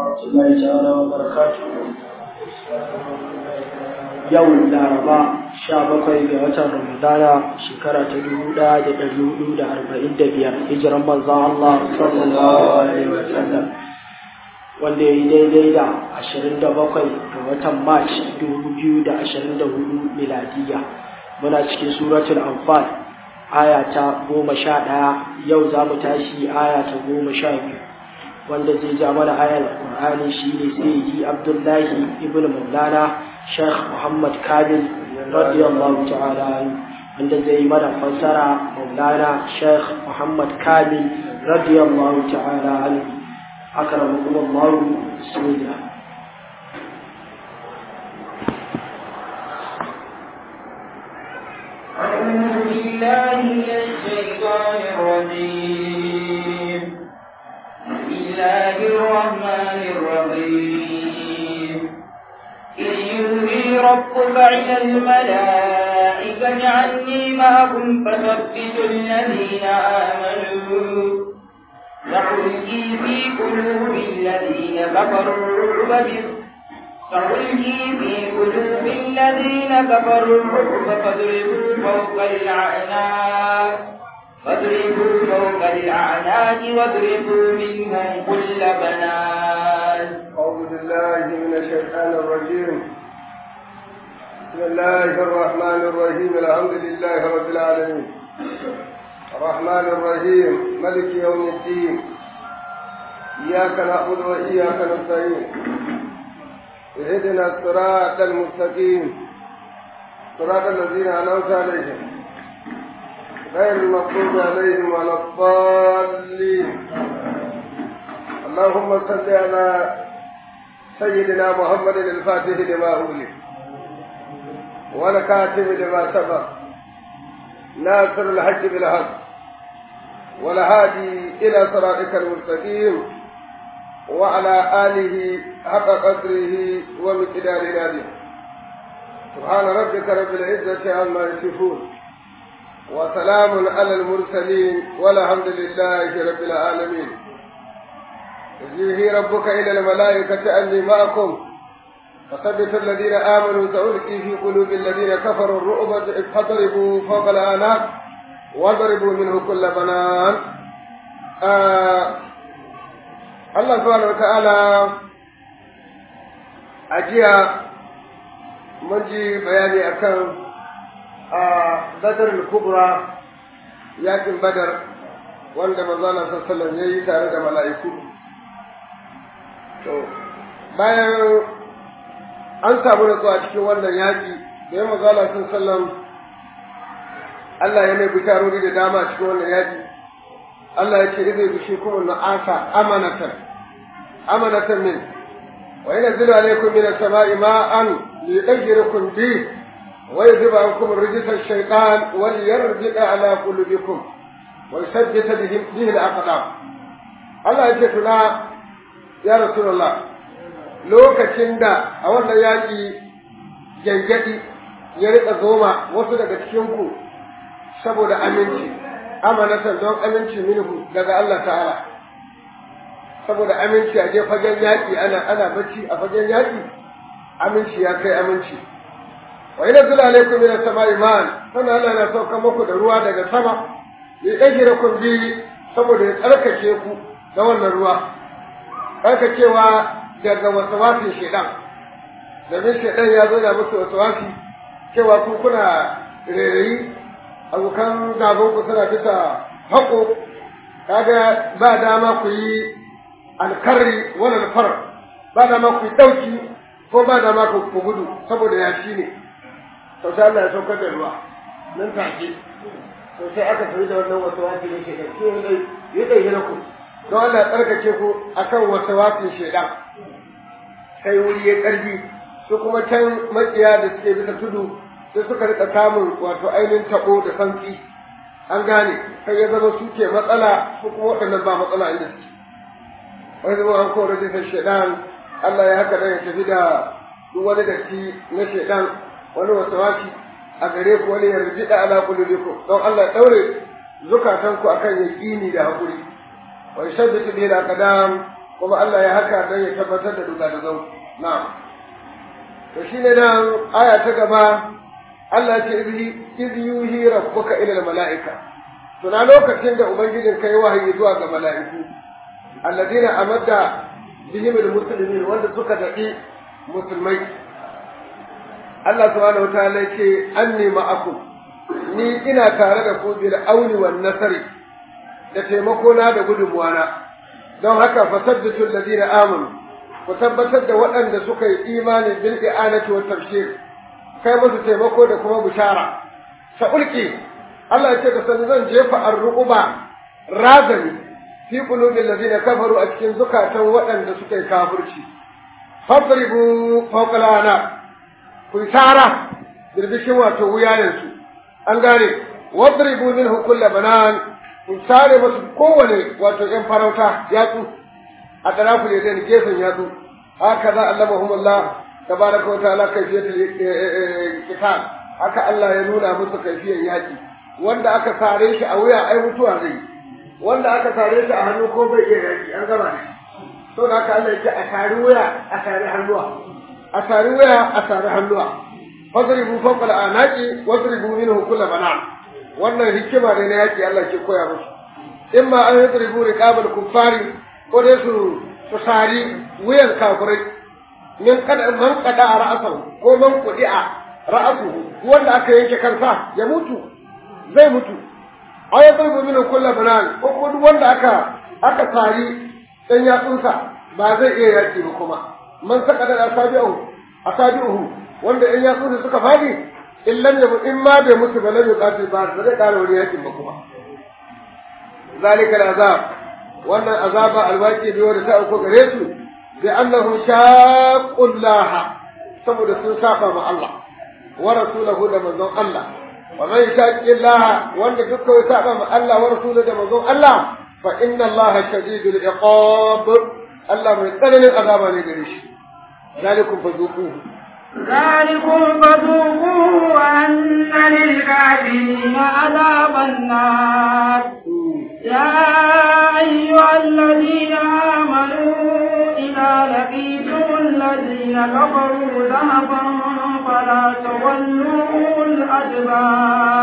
ورحمة الله تعالى وبركاته يوم الأربعاء bakwai ga watan Ramadana shekara ta dubu ɗaya da ɗari hudu da arba'in da biyar hijiran manzon Allah sallallahu alaihi wa sallam wanda ya yi daidai da ashirin da bakwai ga watan March dubu biyu da ashirin da hudu miladiya muna cikin suratul Anfal aya ta goma sha ɗaya yau za mu tashi aya ta goma sha biyu wanda zai ja mana ayar Qur'ani shine sayyidi Abdullahi ibn Maulana Sheikh Muhammad Kamil radiyallahu ta'ala wanda zai mana fassara Maulana Sheikh Muhammad Kamil radiyallahu ta'ala anhu akramakum Allah bismillah أعوذ بالله من الشيطان الرجيم بسم الله الرحمن الرحيم إذ يوحي ربك إلى الملائكة عني معكم فثبتوا الذين آمنوا سألقي في قلوب الذين كفروا الرعب سألقي في قلوب الذين كفروا الرعب فاضربوا فوق الأعناق فاضربوا فوق الأعناق واضربوا منهم كل بنان أعوذ بالله من الشيطان الرجيم بسم الله الرحمن الرحيم الحمد لله رب العالمين الرحمن الرحيم ملك يوم الدين إياك نعبد وإياك نستعين اهدنا الصراط المستقيم صراط الذين أنعمت عليهم غير المغضوب عليهم ولا الضالين اللهم صل على سيدنا محمد الفاتح لما أولي والكاتب لما سبق ناصر الحج بالحق والهادي إلى صراطك المستقيم وعلى آله حق قدره ومقدار ناديه سبحان ربك رب العزة عما يصفون وسلام على المرسلين والحمد لله رب العالمين يجيه ربك إلى الملائكة أني معكم فثبت الذين آمنوا سألقي في قلوب الذين كفروا الرعب فاضربوا فوق الآناق واضربوا منه كل بنان آه الله سبحانه وتعالى أجيا منجي بياني أكن آه بدر الكبرى ياكن بدر wanda manzana sallallahu ya yi tare da mala'iku to bayan an samu natsuwa cikin wannan yaƙi da ya manzana sallallahu Allah ya mai bisharori da dama cikin wannan yaƙi Allah ya ce izai bishi kuma na'asa amanatan amanatan min wa yana zila alaikum min as-sama'i ma'an li yudhhirukum bi wa yuzhiba ankum rijsa ash-shaytan wa liyarji'a ala qulubikum wa yusabbita bihi al-aqdam Allah ya ce tuna ya rasulullah lokacin da a wannan yaƙi gyangyaɗi ya riƙa zoma wasu daga cikinku saboda aminci amanatan don aminci minhu daga Allah ta'ala saboda aminci a je fagen yaƙi ana ana bacci a fagen yaƙi aminci ya kai aminci wa ina zula alaikum min as-sama'i ma'an sannan Allah na sauka muku da ruwa daga sama ya dajira kun bi saboda ya tsarkake ku da wannan ruwa tsarkakewa daga wasawafin shedan domin shedan ya zo da musu wasawafi cewa ku kuna rairayi abokan gabanku suna bisa haƙo kaga ba dama ku yi alkarri wani alfar ba dama ku yi ɗauki ko ba dama ku gudu saboda yashi ne to sai Allah ya saukar da ruwa nan take to sai aka tafi da wannan wasu wafi ne ke kai sai ya ɗauki na ku don Allah ya tsarkake ku akan wasu wafin shaidan sai wuri ya ƙarfi su kuma can makiya da suke bisa tudu sai suka rika samun wato ainihin tabo da santsi an gane kai ya zama su ke matsala su kuma waɗannan ba matsala inda suke wani zama an kowa rajistar shaidan Allah ya haka dan ya tafi da duk wani datti na shaidan wani wasawaci a gare ku wani yarji da ala kulubikum don Allah ya daure zukatanku akan yaqini da hakuri wa yusabbitu bil aqdam kuma Allah ya haka don ya tabbatar da duka da zau na'am to shine nan aya ta gaba Allah ya ce iz yuhi rabbuka ila mala'ika tuna lokacin da ubangijin kai wahayi zuwa ga mala'iku alladina amadda bihim almuslimin wanda suka dadi musulmai Allah subhanahu wataala ce anni ma'akum ni ina tare da ku bil auni wan nasari da taimako na da gudunmuwa na don haka fasabbitu alladina amanu ku tabbatar da waɗanda suka yi imani bil i'anati wa tafsir kai musu taimako da kuma bishara sa ulki Allah ya ce ka san zan jefa arruba razani fi qulubil ladina kafaru a cikin zukatan waɗanda suka yi kafirci fadribu fawqa lana ku tara birbishin wato wuyayensu an gane wadribu minhu kull banan ku sare musu kowane wato yan farauta yatsu a tarafu ne da gefen yatsu haka za allamahum Allah tabaraka wa ta'ala kayfiyatul qital haka Allah ya nuna musu kayfiyar yaki wanda aka sare shi a wuya ai mutuwa zai wanda aka sare shi a hannu ko bai iya yaki an gama ne to da haka Allah yake a sare wuya a sare hannuwa a sare wuya a sare hannuwa fadribu fawqa al-anaqi wadribu minhu kull banan wannan hikima ne na yaki Allah ke koya musu imma an yadribu riqabal kuffari ko dai su su sari wuyan kafirai min kada man kada ra'asahu ko man qudi'a ra'asuhu wanda aka yanke kansa ya mutu zai mutu aw yadribu minhu kull banan ko ko duk wanda aka aka sari dan yatsunsa ba zai iya yaki ba kuma man saka da asabi'u asabi'uhu wanda in yatsunsa suka fadi in lam yabu in ma bai mutu ba lam yuqatil ba zai kara wani yakin ba kuma zalika al'azab wannan azaba alwaqi biyo da ta auko gare su bi annahum shaqqullaha saboda sun saba ma Allah wa rasulahu da manzon Allah wa man yashaqillaha wanda dukkan ya saba ma Allah wa rasulahu da manzon Allah fa inna Allah shadidul iqab Allah mai tsananin azaba ne gare shi zalikum fazuquhu ذلكم فذوقوه وأن للكافرين عذاب النار يا أيها الذين آمنوا إذا لقيتم الذين كفروا ذهبا فلا تولوا الأدبار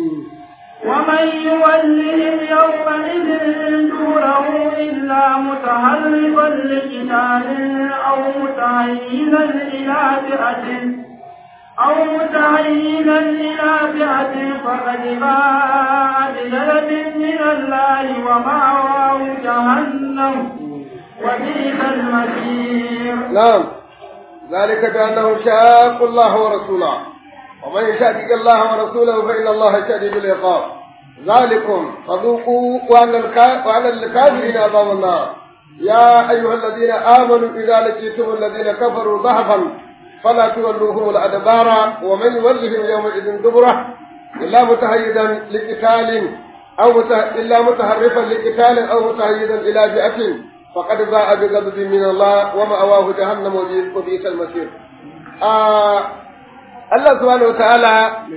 ومن يولهم يومئذ دوره إلا متهربا لقتال أو متعينا إلى فئة أو متعينا إلى فئة فقد باء بغضب من الله ومأواه جهنم وبئس المصير. نعم ذلك بأنهم شاقوا الله ورسوله ومن يشاقق الله ورسوله فإن الله شديد العقاب ذلكم فذوقوا وعلى الكافرين عذاب النار يا أيها الذين آمنوا إذا لقيتم الذين كفروا ضعفا فلا تولوهم الأدبار ومن يولهم يومئذ دبره إلا متهيدا لقتال أو إلا متحرفا لقتال أو متهيدا إلى فئة فقد باء بغضب من الله ومأواه جهنم وبئس المصير آه Allah subhanahu wata'ala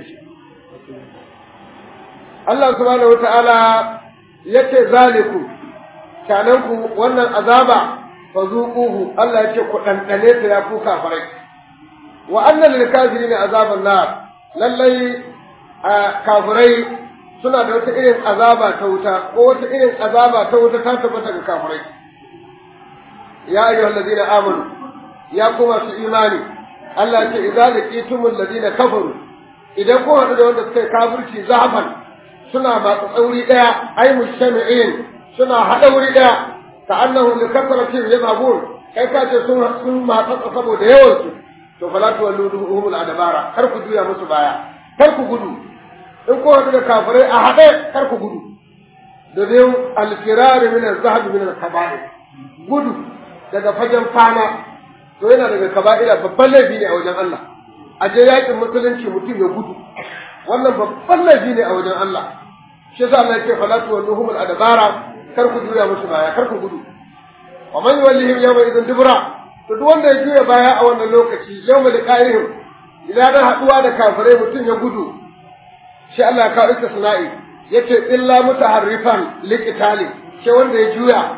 Allah subhanahu wata'ala yace zaliku kananku wannan azaba fazuquhu Allah yace ku dandane ta ya ku kafirai wa anna lil kafirin azaban nar lallai kafirai suna da wata irin azaba ta wuta ko wata irin azaba ta wuta ta tabbata ga kafirai ya ayyuhallazina amanu ya kuma su imani Allah ce idza laqitumul ladina kafaru idan ko hadu da wanda suka yi kafirci zahaban suna matsa tsauri daya ai mushami'in suna hada wuri daya ka annahu li kasratin yadhabun kai ka ce sun sun matsa saboda yawan su to fala tuwalluhum adabara kar ku juya musu baya kar ku gudu in ko hadu da kafirai a hade kar ku gudu da dai al-firar min az-zahab min al-kaba'ir gudu daga fagen fama to yana daga kaba'ira babban laifi ne a wajen Allah a je yakin musulunci mutum ya gudu wannan babban laifi ne a wajen Allah shi yasa Allah yake falatu walluhum al-adbara kar ku juya musu baya kar ku gudu wa man yawallihim yawma idhin dubra to duk wanda ya juya baya a wannan lokaci yawma liqa'ihim idan da haduwa da kafirai mutum ya gudu shi Allah ya kawo istisna'i yace illa mutaharrifan liqitali shi wanda ya juya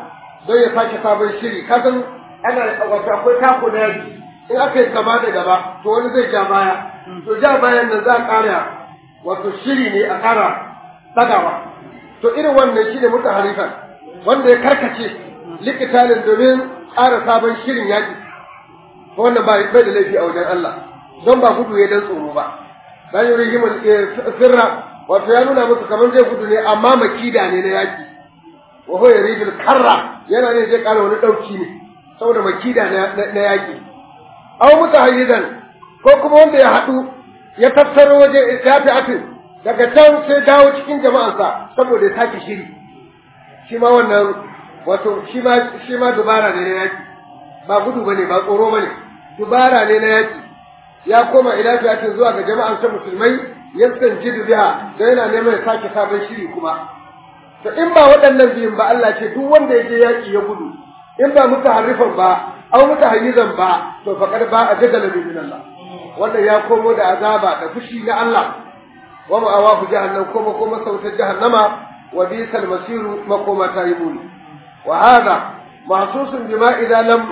don ya sake sabon shiri kasan ana wato akwai tako da yaji in aka yi gaba da gaba to wani zai ja baya to ja bayan nan za a ƙara wato shiri ne a ƙara ɗagawa to irin wannan shi ne mutu harifan wanda ya karkace likitalin domin ƙara sabon shirin yaƙi wannan ba bai da laifi a wajen Allah don ba gudu ya dan tsoro ba dan yuri himin sirra wato ya nuna musu kamar zai gudu ne amma makida ne na yaƙi wa huwa yuridul karra yana ne zai ƙara wani ɗauki ne saboda makida na yaƙi aw mutahayyizan ko kuma wanda ya haɗu ya tattaro waje ya fi atin daga can sai dawo cikin jama'ansa saboda ya sake shiri shi ma wannan wato shi ma shi ma dubara ne na yaki ba gudu bane ba tsoro bane dubara ne na yaki ya koma ila fiyatin zuwa ga jama'ansa musulmai yastanjidu biha da yana neman ya sake sabon shiri kuma to in ba waɗannan biyun ba Allah ce duk wanda ya je yaki ya gudu in ba mutaharrifan ba aw mutahayyizan ba to faqad ba a jadala min Allah wanda ya komo da azaba da fushi na Allah wa ma'awahu jahannam kuma kuma sautar jahannama wa bisal masiru makoma ta yi muni wa hada mahsusun bima idan lam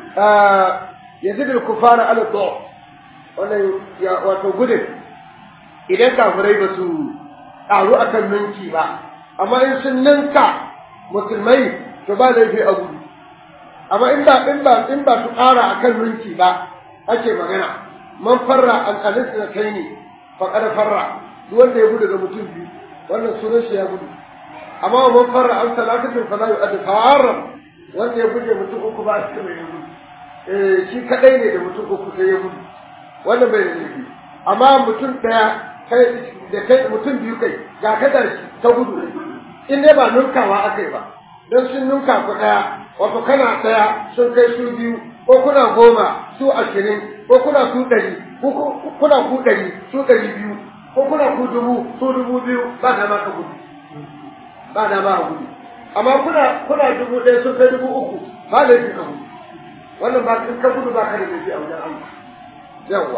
yazid al kufara ala du wannan wato gudun idan kafirai ba su ƙaru akan ninki ba amma in sun ninka musulmai to ba laifi a gudu amma in ba in ba in ba su ƙara akan ninki ba ake magana man farra an alisna kaini faqad farra duk wanda ya gudu ga mutum biyu wannan sunan shi ya gudu amma man farra an salatatin fala yu'addu farra wanda ya guje mutum uku ba shi mai gudu eh shi kadai ne da mutum uku sai ya gudu wannan bai da laifi amma mutum daya kai da kai mutum biyu kai ga kada shi ta gudu in dai ba nunkawa akai ba don sun nunka ku daya wato kana daya sun kai su biyu ko kuna goma su ashirin ko kuna su ɗari ko kuna ku ɗari su ɗari biyu ko kuna ku dubu su dubu biyu ba da ma ka gudu ba da ma ka gudu amma kuna kuna dubu ɗaya sun kai dubu uku ba da ka gudu wannan ba in ka gudu ba ka da laifi a wajen Allah yawwa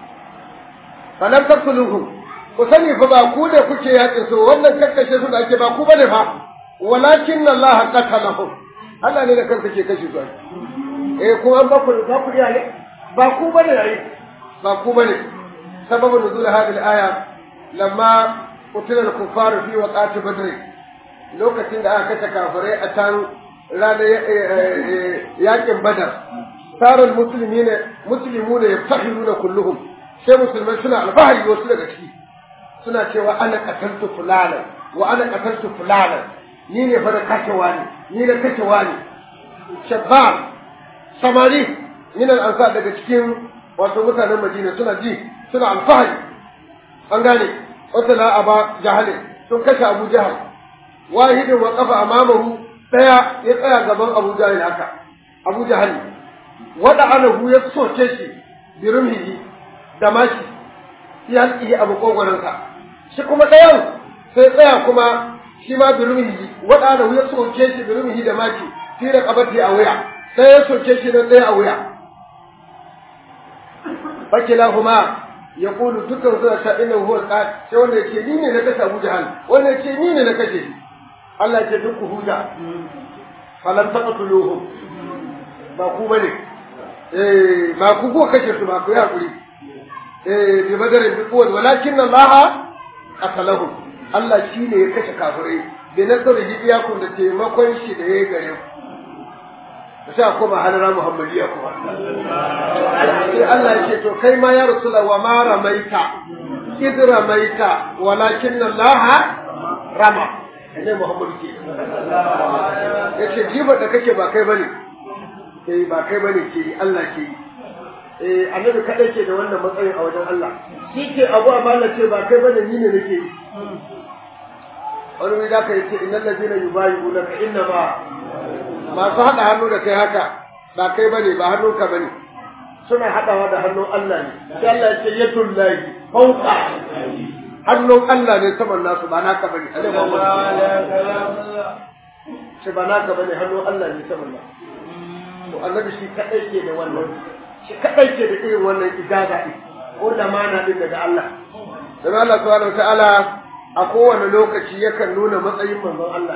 falam taqtuluhum ku sani fa ba ku da kuke yaƙin su wannan kakkashe su da ake ba ku bane fa walakin Allah qatalahum Allah ne da kansa ke kashe su eh kuma ba ku ba ku ne ba ku bane yayi ba ku bane sababun nuzul hadhihi al-aya lamma qutila al-kuffar fi waqati badr lokacin da aka kashe kafirai a can ranar yakin badar sarar musulmi ne muslimu ne yaftahiruna kulluhum sai musulmai suna alfahari wasu daga ciki suna cewa ana qataltu fulanan wa ana qataltu fulanan ni ne fa da kashe wani ni da kashe wani shabab samari min al-ansar daga cikin wato mutanen Madina suna ji suna alfahari an gane wata la aba jahale sun kashe Abu Jahal wahidin wa qafa amamahu daya ya tsaya gaban Abu Jahal haka Abu Jahal wada anahu ya soke shi bi rumhihi da mashi ya halki abu kogoransa shi kuma dayan sai tsaya kuma shi ma bi rumhihi wada anahu ya soke shi bi rumhihi da mashi fi da kabati a wuya sai ya soke shi nan ɗaya a wuya fakila kuma ya kulu dukkan suna ta ina huwa sai wanda yake ni ne na kashe Abu Jahal wanda yake ni ne na kashe shi Allah ce duk ku huta falan taqtuluhum ba ku bane eh ba ku ko kashe su ba ku ya kuri eh bi badarin bi quwwat walakin Allah qatalahum Allah shine ya kashe kafirai bi nasarihi iyakum da taimakon shi da ya gare ku sai a koma halara muhammadiya kuma sai Allah ya ce to kai ma ya rasula wa ma ramaita id ramaita walakin Allah rama ne muhammadu ke yace jiba da kake ba kai bane eh ba kai bane ke Allah ke eh annabi kadai ke da wannan matsayin a wajen Allah shi ke abu amma Allah ce ba kai bane ni ne nake yi wani wuri da ka yace innal ladina yubayyi'unaka inna ma masu haɗa hannu da kai haka ba kai bane ba hannunka bane suna haɗawa da hannun Allah ne sai Allah ya ce yatul lahi fawqa hannun Allah ne saman nasu ba naka bane alai shi ba naka bane hannun Allah ne saman nasu to annabi shi kadai ke da wannan shi kadai ke da irin wannan ijaza din ko da mana din daga Allah dan Allah subhanahu wataala a kowane lokaci yakan nuna matsayin manzon Allah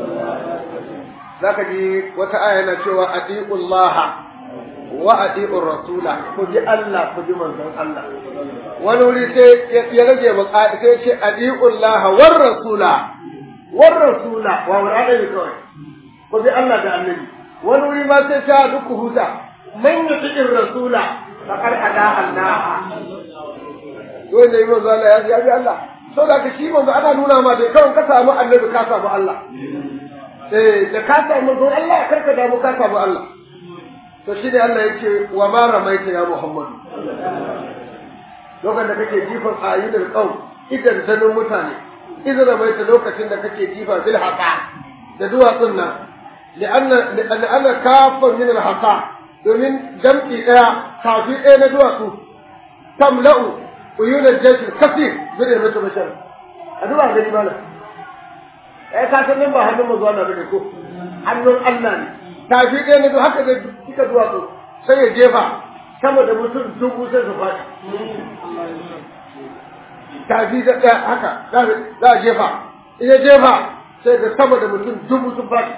zaka ji wata aya yana cewa atiqullaha wa atiqur rasula ku ji Allah ku ji manzon Allah wani wuri sai ya rage maka sai ce atiqullaha war rasula war rasula wa wani ne kawai ku bi Allah da annabi wani wuri ma sai ta duk huta man yuti'ir rasula faqad ada Allah dole ne manzo Allah ya bi Allah so da ka shi manzo ana nuna ma da kawai ka samu annabi ka samu Allah eh da ka samu manzo Allah kar ka damu ka samu Allah to shi ne Allah yake wa ma ramaita ya Muhammadu lokacin da kake jifan ayyudul qaum idan sanin mutane idan ramaita lokacin da kake jifa bil haqa da duwatsun nan لأن لأن كافة من الحصى domin jam'i ɗaya kafi ɗaya na duwatsu tamla'u uyunan jeshi kasir zai mutu bashar a duba gani mana ai ka san nan ba hannun mu zuwa na bane ko hannun Allah ne kafi ɗaya na duwatsu haka zai kika duwatsu sai ya jefa sama da mutum dubu sai su faɗi kafi da ɗaya haka za a jefa in ya jefa sai da sama da mutum dubu sun faɗi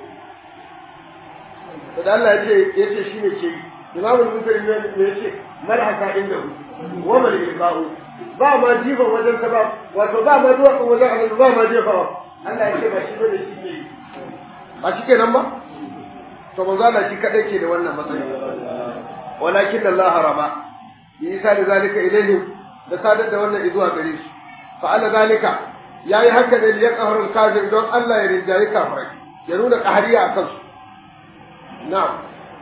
da Allah ya ce ya ce shi ne ke yi imamu al-mutari ne ya ce mal haka inda hu wa mal ilqa'u ba ma jifa wajen ta ba wato ba ma duwa wajen annabi ba ma jefa Allah ya ce ba shi bane shi ke yi ba shi kenan ba to manzo Allah shi kadai ke da wannan matsayi walakin Allah raba bi isa da zalika ilayhi da sadar da wannan izuwa gare shi fa ala zalika yayi haka ne ya qahar al-kafir don Allah ya rinjayi kafirai ya nuna qahariya akan su نعم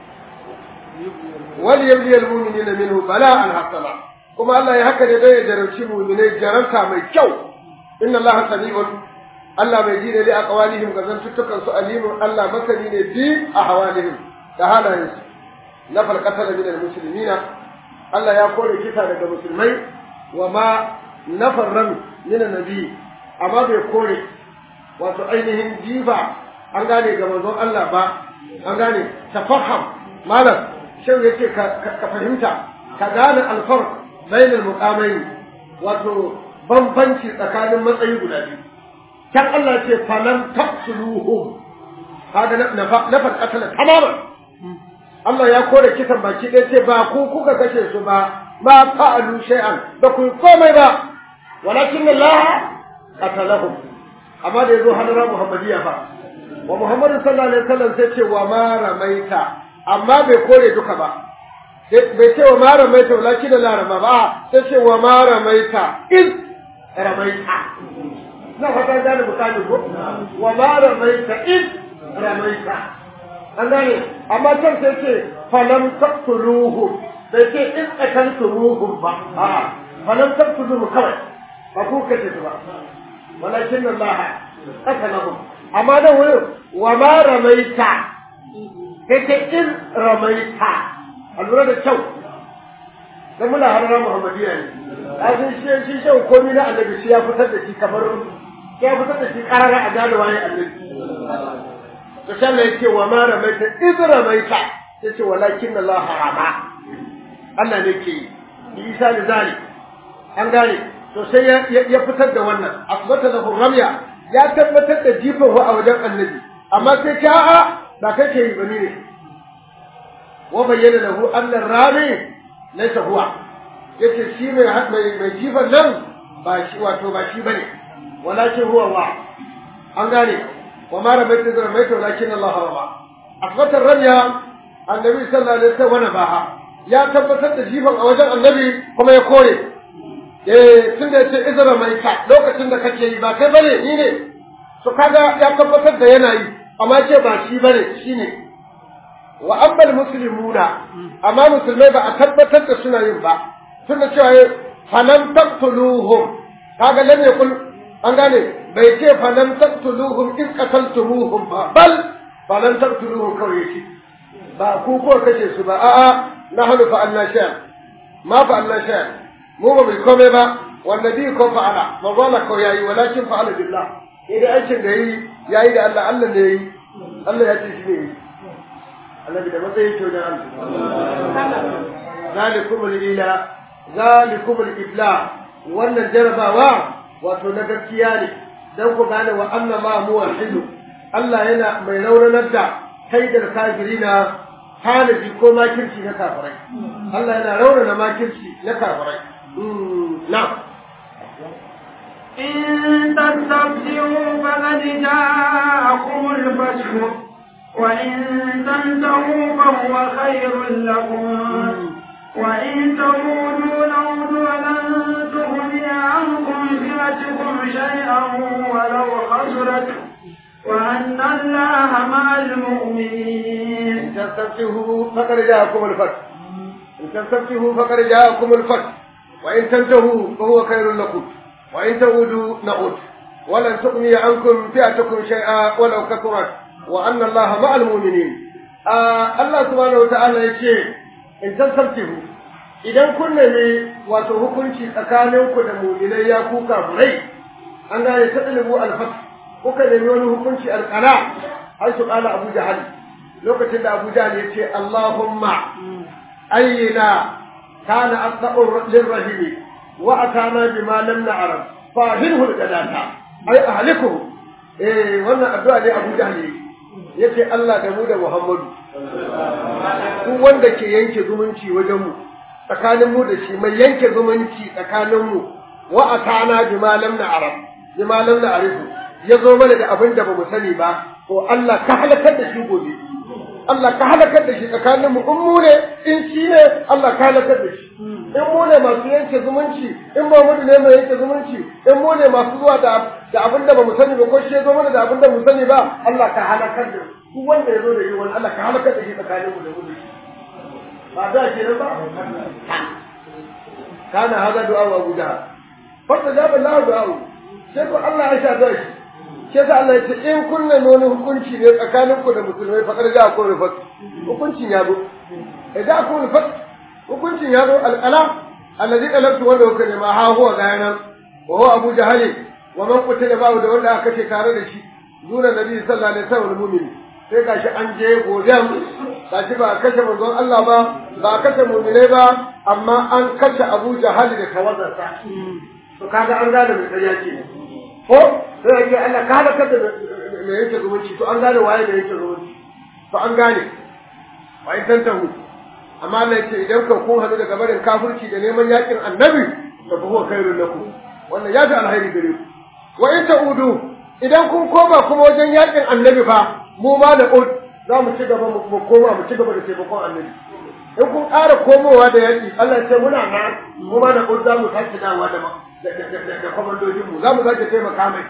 وليبلي المؤمنين منه بلاء حسنا كما الله يهكذا يدعي جرمشي مؤمنين جرمتا من كو إن الله سميع الله مجين لأقوالهم قزن تتكن سؤالهم الله مثلين في أحوالهم تعالى ينسي نفل قتل من المسلمين الله يقول كتاب المسلمين وما نفر رمي من النبي أما بيقول وتعينهم جيفا an gane ga manzon Allah ba an gane tafaham malam shau yake ka fahimta ka gane alfarq bainal muqamain wato bambanci tsakanin matsayi guda biyu kan Allah ce falan taqtuluhum kaga na na qatala tamaman Allah ya kore kisan baki ɗaya ce ba ku kuka kashe su ba ma fa'alu shay'an ba ku komai ba walakin Allah qatalahum amma da yazo hadara muhammadiya fa wa Muhammadu sallallahu alaihi wasallam sai ce wa ma ramaita amma bai kore duka ba bai ce wa ma ramaita walakin la rama ba sai ce wa ma ramaita iz ramaita na fata da bukani ko wa ma ramaita iz ramaita an gane amma can sai ce falam taqtuluhu bai ce in akantumuhum ba a falam taqtuluhu kawai ba ku kace ba walakin Allah qatalahum amma da wurin wa ma ramaita kake in ramaita a lura da kyau dan muna harara muhammadiya ne a sun shi shi shan komai na annabi shi ya fitar da shi kamar ya fitar da shi karara a gane waye annabi to sai Allah yake wa ma ramaita in ramaita yace walakin Allah harama Allah ne ke yi isa da zali an gane to sai ya fitar da wannan asbata lahu ramya ya tabbatar da jifan a wajen annabi amma sai ta a ba kake yi bane ne wa bayyana lahu anna rami laysa huwa yace shi mai mai mai jifan nan ba shi wato ba shi bane walakin huwa Allah an gane wa ma ramaita da ramaita walakin Allah rama asbatar ramya annabi sallallahu alaihi wasallam baha ya tabbatar da jifan a wajen annabi kuma ya kore eh tun da yace izra mai ka lokacin da kake yi ba kai bane ni ne to kaga ya tabbatar da yana yi amma ce ba shi bane shine wa ambal muslimuna amma musulmai ba a tabbatar da suna yin ba tun da cewa falam taqtuluhum kaga lam yakul an gane bai ce falam taqtuluhum in qataltumuhum ba bal falam taqtuluhum kawai yake ba ku ko kace su ba a'a nahnu fa'alna shay'an ma fa'alna shay'an mu ba mai komai ba wanda bi ko fa'ala ma wala ko yayi walakin fa'ala billah idan aikin da yi yayi da Allah Allah ne yayi Allah ya ce shi ne Allah da matsayin kyau da Allah zalikum al-ila zalikum al-ibla wannan jarabawa wato na gaskiya ne dan ku gane wa anna ma muwahhidu Allah yana mai rauranar da kaidar kafirina tanadi ko makirci na kafirai Allah yana raurana makirci na kafirai na'am إن تستفتحوا فقد جاءكم الفتح وإن تنتهوا فهو خير لكم وإن تعودوا نعود ولن تغني عنكم فئتكم شيئا ولو خسرت وأن الله مع المؤمنين إن تستفتحوا فقد جاءكم الفتح إن تستفتحوا فقد جاءكم الفتح وإن تنتهوا فهو خير لكم وإن تعودوا نعود ولن تغني عنكم فئتكم شيئا ولو كثرت وأن الله مع المؤمنين آه الله سبحانه وتعالى يقول إن تستفتحوا idan kun nemi wato hukunci tsakaninku da mu'minai ya ku kafirai an gane ta ɗalibu alfat kuka nemi wani hukunci alƙala har su ƙala abu jahal lokacin da abu jahal ya ce allahumma ayyina kana asdaqur lirrahimi wa atana bima lam na'lam fahilhu alqadata ay ahliku eh wannan addu'a ne abu jahal yace Allah da mu da Muhammadu duk wanda ke yanke zumunci wajen mu tsakanin mu da shi mai yanke zumunci tsakanin mu wa atana bima lam na'lam bima lam na'rifu ya zo mana da abin da bamu sani ba to Allah ka halakar da shi gobe Allah ka halakar da shi tsakanin mu in mu ne in shi ne Allah ka halakar da shi in mu ne masu yanke zumunci in ba mu ne mai yanke zumunci in mu ne masu zuwa da da abin da bamu sani ba ko shi ya zo mana da abin da mu sani ba Allah ka halakar da duk wanda ya zo da yi wani Allah ka halakar da shi tsakanin mu da mu da shi ba da ke ba kana hada du'a wa guda fa jaba Allah du'a sai ko Allah ya shaɗa shi sai sa Allah ya ce in kun nemi wani hukunci ne tsakanin ku da musulmai fa kada ja ku rufat hukuncin ya zo idan ku rufat hukuncin ya zo alqala allazi qalabtu wanda kuka nema ha huwa gayanan wa huwa abu jahal wa man qutila ba'u da wanda aka ce tare da shi zuna nabi sallallahu alaihi wasallam mu'min sai gashi an je goben gashi ba a kashe manzon Allah ba ba a kashe mu'minai ba amma an kashe abu jahal da tawazarsa to kaga an gane mai ƙarya ce ko sai yake Allah ka halaka da mai yake zumunci to an gane waye da yake zumunci to an gane wa in tantahu amma Allah yake idan ka kun hadu daga barin kafirci da neman yakin annabi to fa huwa khairul lakum wannan ya fi alheri gare ku wa in ta'udu idan kun koma kuma wajen yakin annabi fa mu ma da ud za mu ci gaba mu koma mu ci gaba da taimakon annabi in kun ƙara komowa da yaƙi Allah ce muna nan mu ma da ud za mu sake dawowa da da kwamandojinmu za mu sake taimaka mai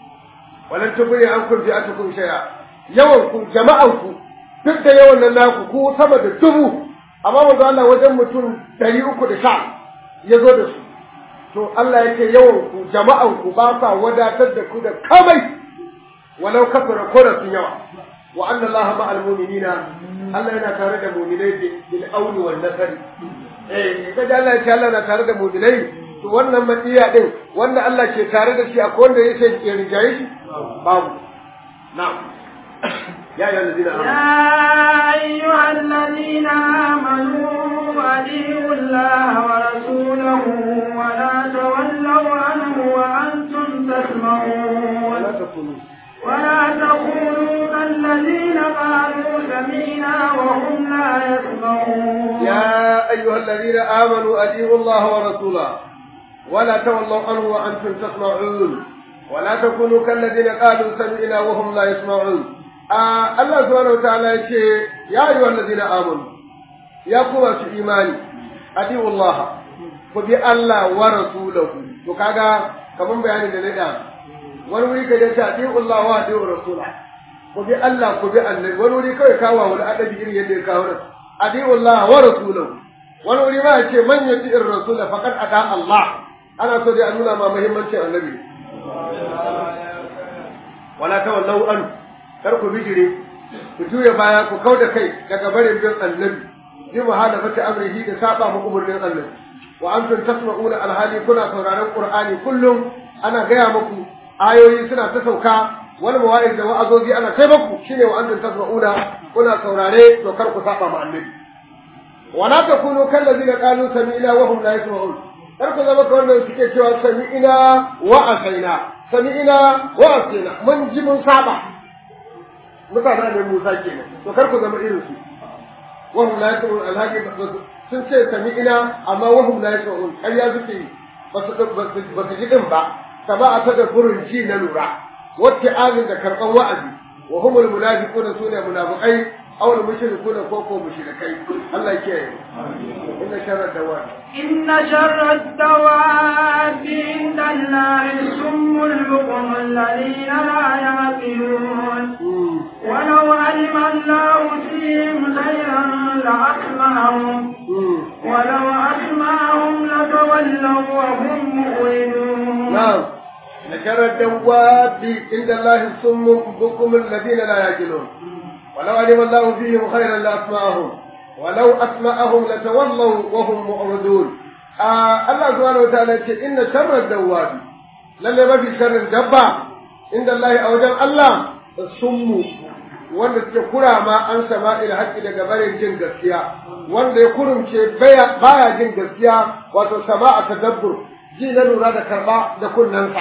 walan tubuli an kun fi'atu kun shaya yawan ku jama'an ku duk da yawan nan naku ku sama da dubu amma manzo Allah wajen mutum ɗari uku da sha ya zo da su to Allah ya ce yawan ku jama'an ku ba sa wadatar da ku da kamai walau kafara ko da sun yawa wa anna Allah ma'al mu'minina Allah yana tare da mu'minai bil auni wal nasr eh kaga Allah ya ce Allah na tare da mu'minai to wannan madiya din wanda Allah ke tare da shi akwai wanda yake ya rijaye shi babu na'am ya ayyuhal ladina يا أيها الذين آمنوا أطيعوا الله ورسوله ولا تولوا عنه وأنتم تسمعون ولا تكونوا ولا تكونوا كالذين قالوا سمينا وهم لا يسمعون يا أيها الذين آمنوا أطيعوا الله ورسوله ولا تولوا عنه وأنتم تسمعون ولا تكونوا كالذين قالوا سمعنا وهم لا يسمعون آه الله سبحانه وتعالى يقول يا أيها الذين آمنوا يا قوة إيماني أطيعوا الله وبي الله ورسوله وكذا كمان بيان لنا wani wuri ka dace ati'u Allah wa ati'u rasula ku bi Allah ku bi annabi wani wuri kawai kawo wani adabi irin yadda ya kawo nan ati'u Allah wa rasulahu wani wuri ma ya ce man yati'ir rasula faqad ata Allah ana so dai a nuna ma muhimmancin annabi wala tawallau an kar ku bijire ku juya baya ku kau da kai daga barin bin annabi bi muhalafati amrihi da saba mu umurnin annabi wa antum tasma'una alhali kuna sauraron qur'ani kullum ana gaya muku ayoyi suna ta sauka wani mawa'iz da wa'azozi ana sai muku shine wa antum tasma'una kuna saurare to kar ku saba ma annabi wala takunu kallazina qalu sami'na wa hum la yasma'un kar ku zama ka wannan suke cewa sami'ina wa asaina sami'ina wa asaina mun ji mun saba mutane ne Musa kenan to kar ku zama irin su wahum la yasma'un alhaqi sun ce sami'ina amma wahum la yasma'un ƙarya suke yi ba su ba su ji din ba kama a tada burin ji na lura wacce azin da karɓar wa'azi wa humul munafiquna sune munafiqai aw al mushrikuna ko ko mushrikai Allah ke yi inna sharra dawab inna sharra dawab inda Allah summul buqum alladhina la yaqilun ولو علم الله فيهم خيرا لأسمعهم ولو أسمعهم لتولوا وهم مؤمنون نعم لشر الدواب عند الله الصم بكم الذين لا يعقلون ولو علم الله فيهم خيرا لاسمعهم ولو اسمعهم لتولوا وهم معرضون آه الله سبحانه وتعالى ان شر الدواب lalle mafi sharrin dabba inda Allah a wajen Allah summu wanda suke kurama an sama ila haƙƙi daga barin jin gaskiya wanda ya kurumce baya jin gaskiya wato sama a tadabbur ji na lura da karɓa da kunnensa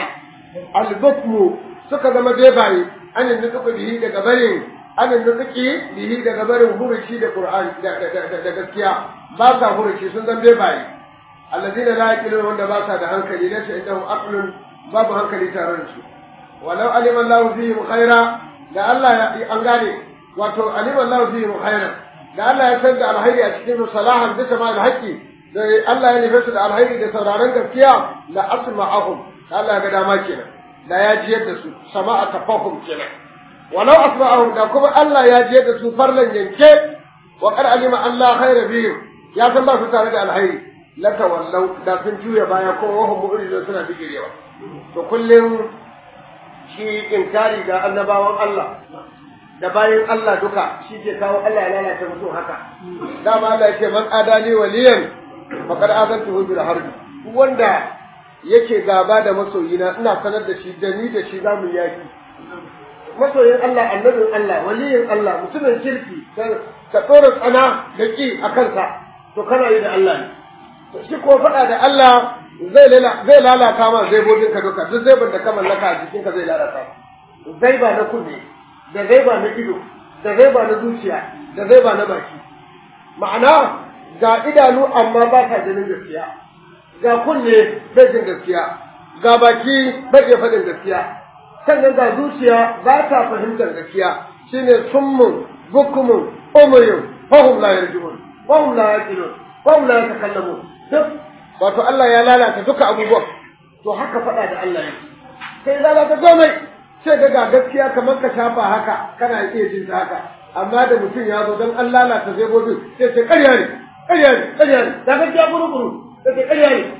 albukmu suka zama bebaye an yi nutsuka bihi daga barin an yi nutsuki bihi daga barin huruci da qur'ani da gaskiya ba sa huruci sun zama bebaye alladina la yaqilun wanda ba sa da hankali laysa indahum aqlun babu hankali tare da su walau alima Allahu fihim khaira da Allah ya an gane wato alima Allahu fihim khaira da Allah ya san da alhairi a cikin salahan bisa ma alhaqi da Allah ya nufe su da alhairi da sauraron gaskiya la asma'ahum Allah ga dama kenan da ya jiyar da su sama'a tafahum kenan walau asma'ahum da kuma Allah ya jiyar da su farlan yanke wa qad alima Allah khayra bihim ya san ba su tare da alhairi la tawallau da sun juya baya ko wahum mu'ridun suna bigirewa to kullum shi inkari ga annabawan Allah da bayan Allah duka shi ke kawo Allah ya lalata mutum haka dama Allah ya ce man adali waliyan faqad azantuhu bil harbi wanda yake gaba da masoyina ina sanar da shi da ni da shi zamu yaki masoyin Allah annabin Allah waliyin Allah mutumin kirki ka tsora tsana da ki a kansa to kana yi da Allah ne shi ko faɗa da Allah zai zai lalata ma zaibobin ka duka duk zaiban da ka mallaka a jikinka zai lalata zaiba na kunne da zaiba na ido da zaiba na zuciya da zaiba na baki ma'ana ga idanu amma ba ka ganin gaskiya ga kunne bai jin gaskiya ga baki bai iya faɗin gaskiya sannan ga zuciya ba ta fahimtar gaskiya shine summun bukumun umuyun fahum la yarjun fahum la yaqilun fahum la yatakallamun duk wato Allah ya lalata duka abubuwan to haka faɗa da Allah yake sai lalata komai sai ga gaskiya kamar ka shafa haka kana iya jin ta haka amma da mutum ya zo don an lalata zai gobe sai ce ƙarya ne ƙarya ne ƙarya ne da gaskiya guru-guru sai ce ƙarya ne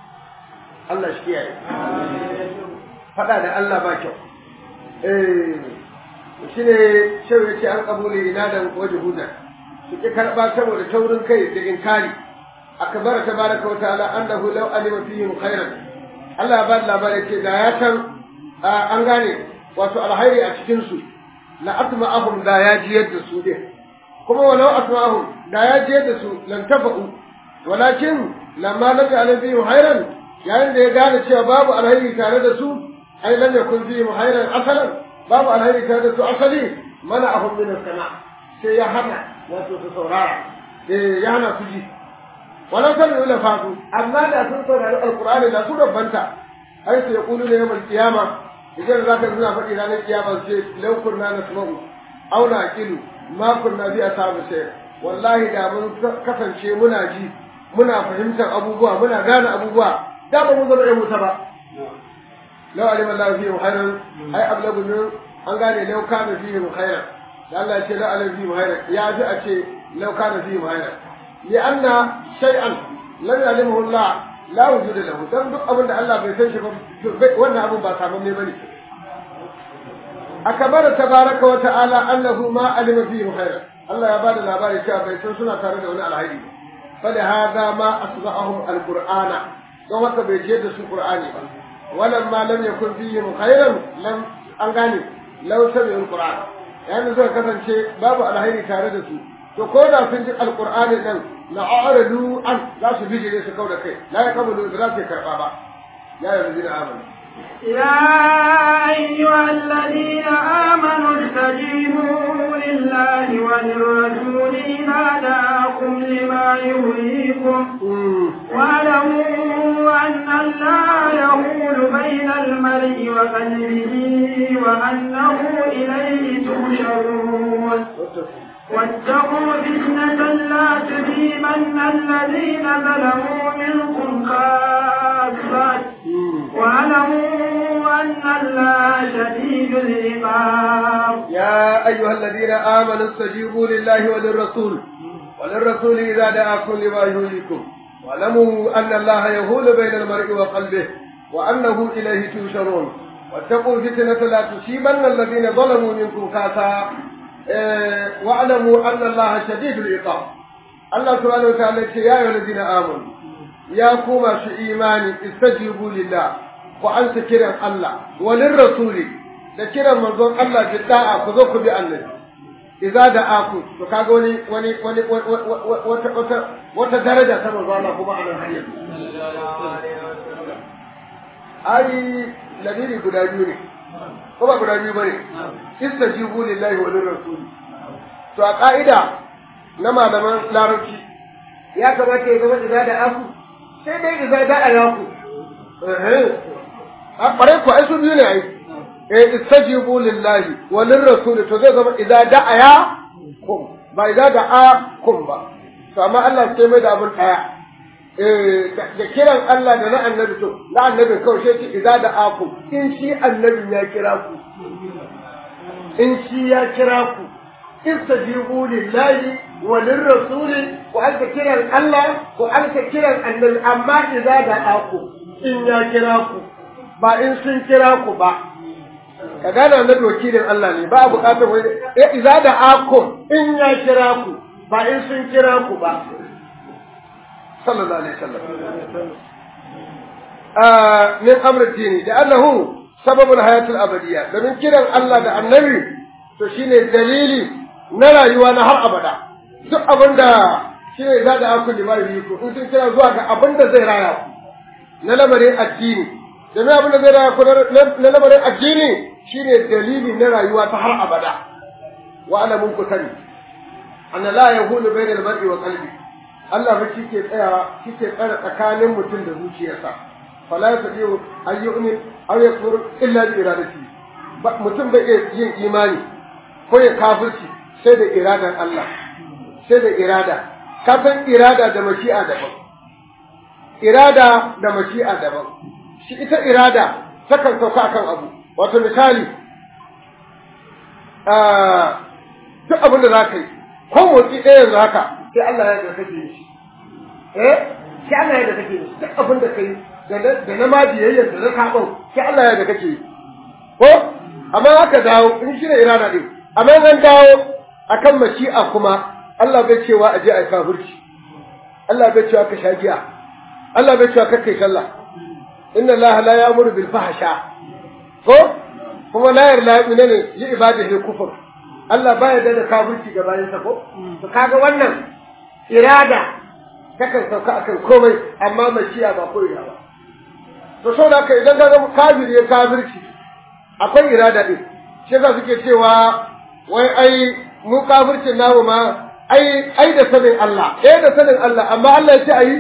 Allah shi kiyaye faɗa da Allah ba kyau eh shi ne shau ya ce an kabule ina da waje hudar su ƙi karɓa saboda taurin kai da inkari akbar tabaraka wa ta'ala annahu law alima fihim khairan Allah ya ba da labarin ce da ya san an gane wato alhairi a cikin su la atma'ahum da ya jiyar da su din kuma walau atma'ahum da ya jiyar da su lan tafa'u walakin lamma lam ya'lam fihim khairan yayin da ya gane cewa babu alhairi tare da su ai lam yakun fihim khairan asalan babu alhairi tare da su asali mana'ahum min as-sama sai ya hana wato su saurara eh ya hana su ji walau kan yi fatu amma da sun saurari alkur'ani da su rabbanta ai su yaqulu ne yawmal qiyama idan za ka suna faɗi ranar kiyama su ce law kunna nasma'u aw naqilu ma kunna bi ashabi shay wallahi da mun kasance muna ji muna fahimtar abubuwa muna gane abubuwa da ba mun zama ɗan wuta ba law alima Allah fihi khairan ai ablagu min an gane law kana fihi khairan da Allah ya ce law alima fihi khairan ya ji a ce law kana fihi khairan لأن شيئا لم يعلمه الله لا وجود له dan duk abin da Allah bai san shi ba wannan abin ba samu ne bane akabara tabaraka wa ta'ala annahu ma alima fihi khairan Allah ya bada labari cewa bai san suna tare da wani alhairi fa da hada ma asba'ahum alqur'ana don haka bai je da su qur'ani ba walam ma lam yakun fihi khairan lam an gane law sami'u alqur'an yani zai kasance babu alhairi tare da su to ko da sun ji alqur'ani nan la a'radu an za su bijire su kauda kai la yaqbalu da za su karba ba ya ayyuhallazina amanu يا أيها الذين آمنوا استجيبوا لله وللرسول إذا دعاكم لما يهويكم واعلموا أن الله يحول بين المرء وقلبه وأنه إليه تحشرون واتقوا فتنة لا تصيبن الذين ظلموا منكم خاصة واعلموا أن الله شديد العقاب يا أيها الذين آمنوا استجيبوا لله وللرسول وللرسول إذا دعاكم لما يهويكم واعلموا أن الله يهول بين المرء وقلبه وأنه إليه تشرون واتقوا فتنة لا تصيبن الذين ظلموا منكم خاصة إيه واعلموا أن الله شديد العقاب الله سبحانه وتعالى يا أيها الذين آمنوا يا كوما في إيماني استجيبوا لله وأنت كرم الله وللرسول da kiran manzon Allah da da'a ku zo ku bi annabi idza da aku to kaga wani wani wani wata wata wata daraja ta manzon Allah kuma anan har yanzu ai ladiri guda biyu ne ko ba guda biyu bane istajibu lillahi wa lirrasul to a ka'ida na malaman larabci ya kamata ya zama idza da aku sai dai idza da alaku eh a bare ku ai su biyu ne ai eh istajibu lillahi wa lirrasul to zai zama idza da'a kum ba idza da'a kum ba to amma Allah sai mai da abun daya eh da kiran Allah da na annabi to na annabi kawai sai ce idza da'a kum in shi annabin ya kira ku in shi ya kira ku istajibu lillahi wa lirrasul ku alka kiran Allah ku alka kiran annabi amma idza da'a kum in ya kira ku ba in sun kira ku ba ka gane annabi wakilin Allah ne ba a bukatar wani ya iza da akum in ya kira ku ba in sun kira ku ba sallallahu alaihi wasallam ah min amr dini da annahu sababul hayatul abadiyya domin kiran Allah da annabi to shine dalili na rayuwa na har abada duk abinda shine za da akul limari ku in sun kira zuwa ga abinda zai raya ku na lamarin addini domin abinda zai raya ku na lamarin addini shine dalili na rayuwa ta har abada wa ana mun ku sani anna la yahulu bainal mar'i wa qalbi Allah ba ke tsaya kike tsara tsakanin mutum da zuciyarsa fala yastati'u an yu'min aw yakfur illa bi iradati mutum bai iya yin imani ko ya kafirci sai da iradan Allah sai da irada ka san irada da mashi'a daban irada da mashi'a daban shi ita irada takan sauka akan abu wato misali duk abin da za ka yi ko motsi ɗaya yanzu haka sai Allah ya ga kake yi shi eh sai Allah ya ga kake yi duk abin da kai da na ma biyayyar da na saɓon sai Allah ya ga kake yi ko amma haka dawo in shi ne irada ɗin amma zan dawo akan mashi'a kuma Allah bai cewa a je a yi kafirci Allah bai cewa ka sha giya Allah bai cewa ka kai sallah inna Allah la ya'muru bil fahsha ko kuma la yarda ne ne li ibadihi kufur Allah baya da kafirci ga bayan sa ko to kaga wannan irada takan sauka akan komai amma mashiya ba ko ina ba to so da kai idan ga kafir ya kafirci akwai irada din shi yasa suke cewa wai ai mu kafircin namu ma ai ai da sanin Allah eh da sanin Allah amma Allah ya ce ayi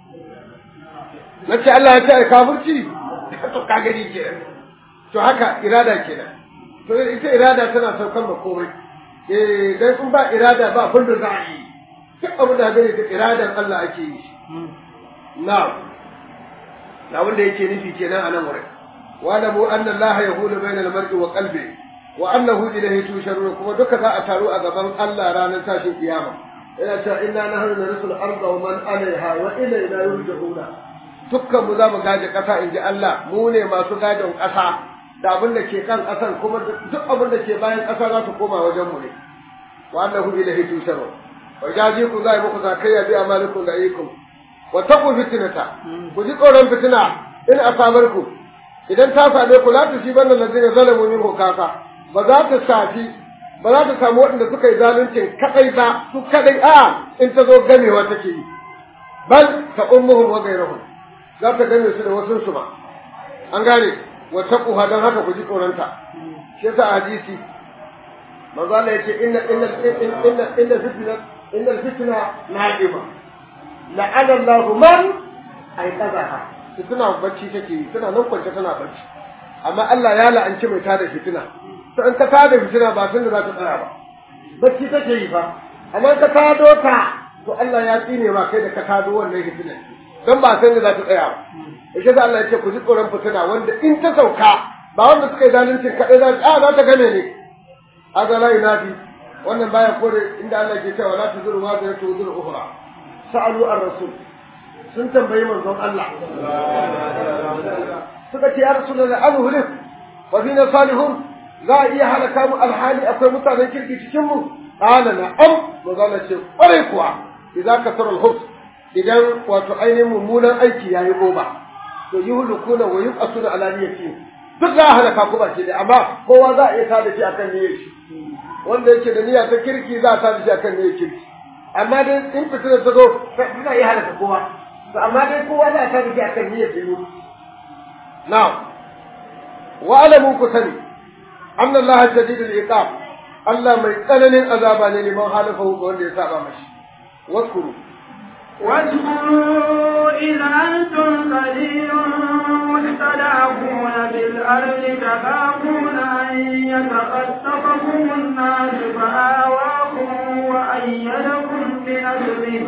nace Allah ya ce ai kafirci to ka gani kenan to haka irada kenan to ita irada tana saukan da komai eh dan kun ba irada ba abin da za a yi duk abin da gani da iradan Allah ake yi na'am na wanda yake nufi kenan a nan wurin wa la mu anna Allah yahulu bayna al-mar'i wa qalbi wa annahu ilayhi tusharun kuma duka za a taru a gaban Allah ranar tashin kiyama yana cewa inna nahnu narisul arda wa man alaiha wa ilayna yurja'una dukkan mu za mu gaje ƙasa in ji Allah mu ne masu gadon ƙasa da abin da ke kan ƙasan kuma duk abin da ke bayan ƙasa za su koma wajen mu ne wa annahu ilahi tusharu wa jazikum za muku zakayya bi amalikum da ayyukum wa taqu fitnata ku ji tsoron fitina in asabarku idan ta same ku la tusibanna allazina zalamu minkum kasa ba za ta safi ba za ta samu waɗanda suka yi zaluncin kadai ba su kadai a in ta zo gamewa take yi bal ta ummuhum wa ghayruhum za ta game su da wasu su ma an gane wa taquha dan haka ku ji tsoronta shi yasa hadisi manzo Allah yace inna inna inna inna fitna inna fitna na'ima la'ana Allahu man aiqazaha fitna bacci take yi tana nan kwance tana bacci amma Allah ya la'anci mai tada fitina to in ka tada fitina ba tun da za ta tsaya ba bacci take yi fa amma ka tado ta to Allah ya tsine ma kai da ka tado wannan fitina dan ba san da za ta tsaya ba yake da Allah ya ce ku ji tsoron fitina wanda in ta sauka ba wanda suka yi zaluncin kaɗai za a za ta game ne aga la yunafi wannan baya kore inda Allah ke cewa la tuzuru wa ta tuzuru ukhra sa'alu ar-rasul sun tambayi manzon Allah suka ce ya rasulullah azhulik wa fina salihun za a iya halaka mu alhali akwai mutanen kirki cikin mu qala na'am manzon ce kware kuwa idza kasara al-hubs idan wato ainihin mummunan aiki yayi goma to yuhlukuna wa yuqasuna ala niyyati duk za a halaka ku baki da amma kowa za a iya tada shi akan niyyar shi wanda yake da niyya ta kirki za a tada shi akan niyyar kirki amma dai in fitina ta zo za iya halaka kowa to amma dai kowa za a tada shi akan niyyar shi na'am wa alamu ku sani anna Allah shadidul iqab Allah mai tsananin azaba ne liman halafahu ga wanda ya saba mashi waskuru واذكروا إذ أنتم قليل مستضعفون في الأرض تخافون أن يتخطفكم الناس فآواكم وأيدكم بنصره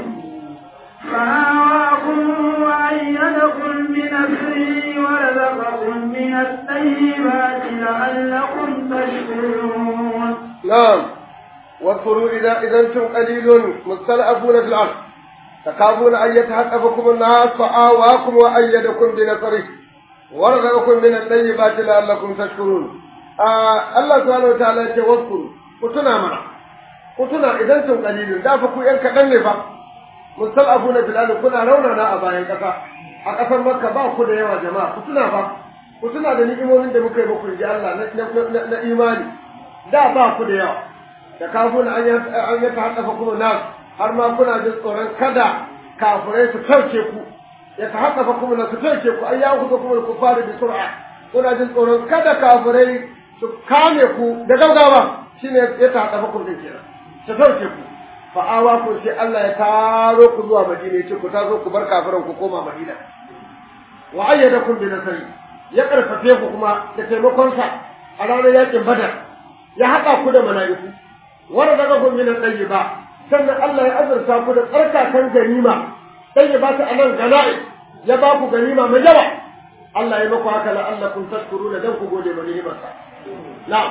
فآواكم وأيدكم بنصره ورزقكم من الطيبات لعلكم تشكرون. نعم واذكروا إذا إذا أنتم قليل مستضعفون في الأرض تخافون أن يتحقفكم الناس فآواكم وأيدكم بنصره ورزقكم من الطيبات لعلكم تشكرون آه الله سبحانه وتعالى يقول كتنا منا كتنا إذا أنتم قليل دا فكو إن كدن فا مستضعفون في الأرض كنا روننا أباين كفا أكثر مكة با كنا يا جماعة كتنا فا كتنا da ni'imomin da muka yi muku ji Allah na imani da ba ku da yawa da kafin an yi ta haɗafa kuma nasu har ma kuna jin tsoron kada kafirai su kauce ku ya ta haka fa kuma na su kauce ku ai ya ku kuma ku fara bi sur'a kuna jin tsoron kada kafirai su kame ku da gaggawa shine ya ta haka fa kuma kenan su kauce ku fa awa ku sai Allah ya taro ku zuwa Madina yace ku tazo ku bar kafiran ku koma Madina wa ayyadakum bi nasri ya karfafe ku kuma da taimakon sa a ranar yakin Badar ya haɗa ku da mala'iku wanda daga kun min ba sannan Allah ya azurta ku da tsarkakan ganima sai ya ba ta anan gana'i ya ba ku ganima mai yawa Allah ya maku haka la'allakum tashkuruna dan ku gode ma ni'imarsa na'am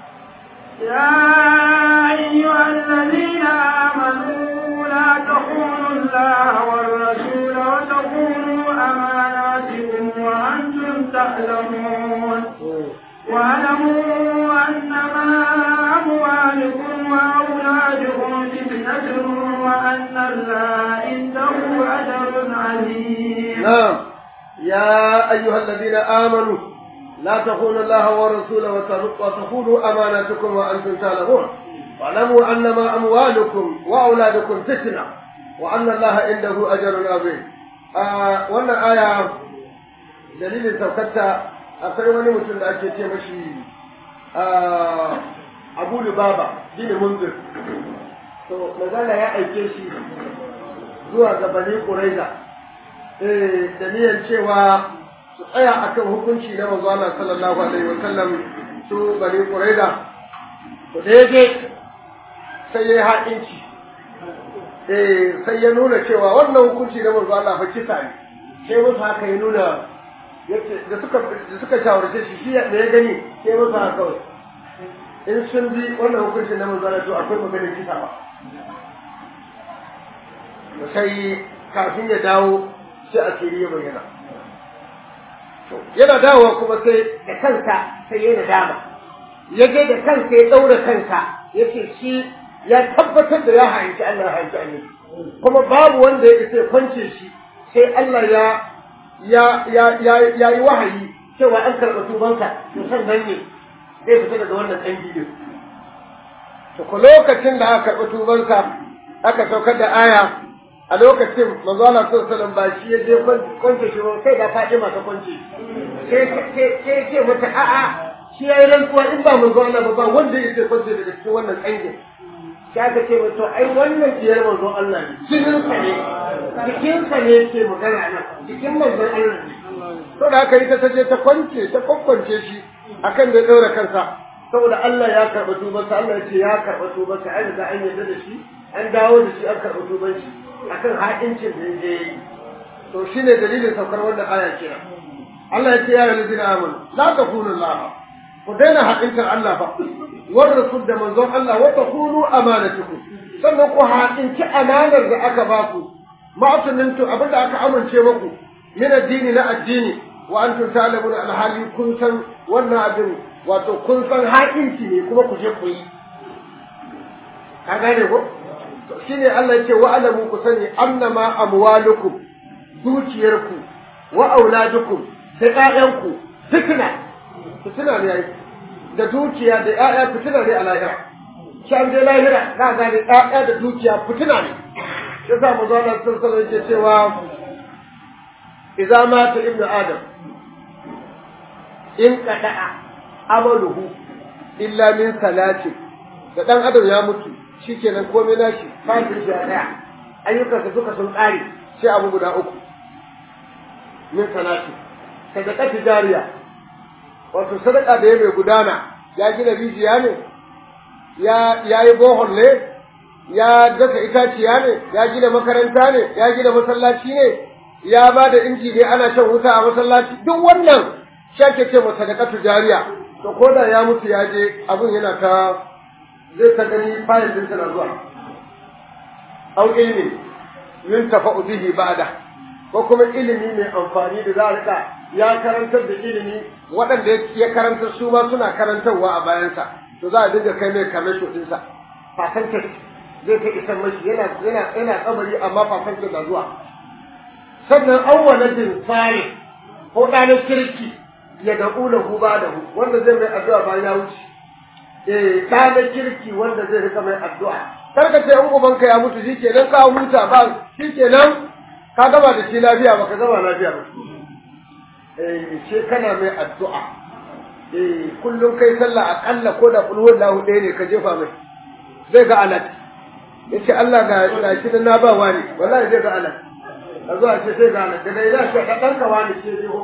يا أيها الذين آمنوا لا تخونوا الله والرسول وتخونوا أماناتكم وأنتم تعلمون واعلموا أنما أموالكم وأولادكم فتنة وأن الله عنده أجر عظيم. نعم يا أيها الذين آمنوا لا تخونوا الله ورسوله وتخونوا أماناتكم وأنتم تعلمون واعلموا أنما أموالكم وأولادكم فتنة وأن الله عنده أجر عظيم. آه وأن آية دليل سوكتها akwai wani mutum da ake ce mashi abu lubaba shine munzir to magana ya aike shi zuwa ga bani quraiza eh da niyyar cewa su tsaya akan hukunci na manzo Allah sallallahu alaihi wa sallam su bani quraiza to da yake sai ya haƙinci eh sai ya nuna cewa wannan hukunci na manzo Allah fa kisa ne sai musu haka ya nuna da suka da suka shawarce shi shi da ya gani sai masa haka kawai in sun bi wannan hukuncin na manzana to akwai maganar kisa ba sai kafin ya dawo sai a kiri ya bayyana yana dawowa kuma sai da kansa sai ya nadama ya je da kansa ya ɗaura kansa ya ce shi ya tabbatar da ya hanci Allah ya hanci annabi kuma babu wanda ya isa ya kwance shi sai Allah ya ya ya ya ya yi wahayi cewa an karɓa tubansa to san nan ne zai fita daga wannan ɗan gidan to ko lokacin da aka karɓi tubansa aka saukar da aya a lokacin manzo Allah sallallahu alaihi wasallam ba shi ya je kwance shi ba sai da Fatima ta kwance sai sai ce mata a'a shi yayi rantsuwa in ba manzo Allah ba ba wanda yake kwance daga cikin wannan kangin sai aka ce mata ai wannan diyar manzo Allah ne jinin sa ne jikin sa ne yake magana nan jikin manzo Allah ne to da aka yi ta taje ta kwance ta kokkwance shi akan da daura kansa saboda Allah ya karɓa tubansa Allah ya ce ya karɓa tubansa an riga an yarda da shi an dawo da shi an karɓa tuban shi akan haƙincin da ya yi to shine dalilin saukar wannan aya kira Allah ya ce ya lalzina amanu la takunu Allah ku daina haƙintar Allah ba war rasul da manzon Allah wa takunu amanatukum sannan ku haƙinci amanar da aka ba ku ma'tunintu abinda aka amince muku min addini na addini wa antum ta'lamuna alhali kun san wannan abin wato kun san haƙinci ne kuma ku je ku yi ka gane ko shine Allah yake wa alamu ku sani annama amwalukum dukiyarku wa auladukum da ƴaƴanku fitna fitina ne yayi da dukiya da ƴaƴa fitina ne a lahira shan dai lahira za ga da ƴaƴa da dukiya fitina ne yasa mu zo nan sallallahu yake cewa idza mata ibnu adam in qada'a amaluhu illa min salati da dan adam ya mutu shikenan komai nashi fatin shi daya ayyukansa duka sun kare sai abu guda uku min salati sadaka tijariya wato sadaka da ya mai gudana ya gina rijiya ne ya yayi bohol ne ya dasa itaciya ne ya gina makaranta ne ya gina masallaci ne ya ba da inji ne ana shan wuta a masallaci duk wannan shake ce masa sadaka tijariya to ko da ya mutu ya je abun yana ta zai ta gani fayil din na zuwa au ilmi min tafa'u bihi ba'da ko kuma ilimi mai amfani da za a rika ya karantar da ilimi waɗanda ya karantar su ma suna karantarwa a bayansa to za a dinga kai mai kamar ɗinsa fasantar zai ta isar mashi yana yana yana kabari amma fasantar na zuwa sannan awwaladin fare ko ɗanin kirki ya da'u lahu ba'dahu wanda zai mai addu'a bayan ya wuce eh da na kirki wanda zai rika mai addu'a kar ka ce in ubanka ya mutu shikenan ka huta ba shikenan ka gaba da shi lafiya ba ka gaba lafiya ba eh she kana mai addu'a eh kullum kai sallah akalla ko da kulhu lahu ɗaya ne ka jefa mai zai ga alat yace Allah ga ga shi na ba wani wallahi zai ga alat a zuwa ce sai ga alat daga ina shi ɗan ka wani ce jiho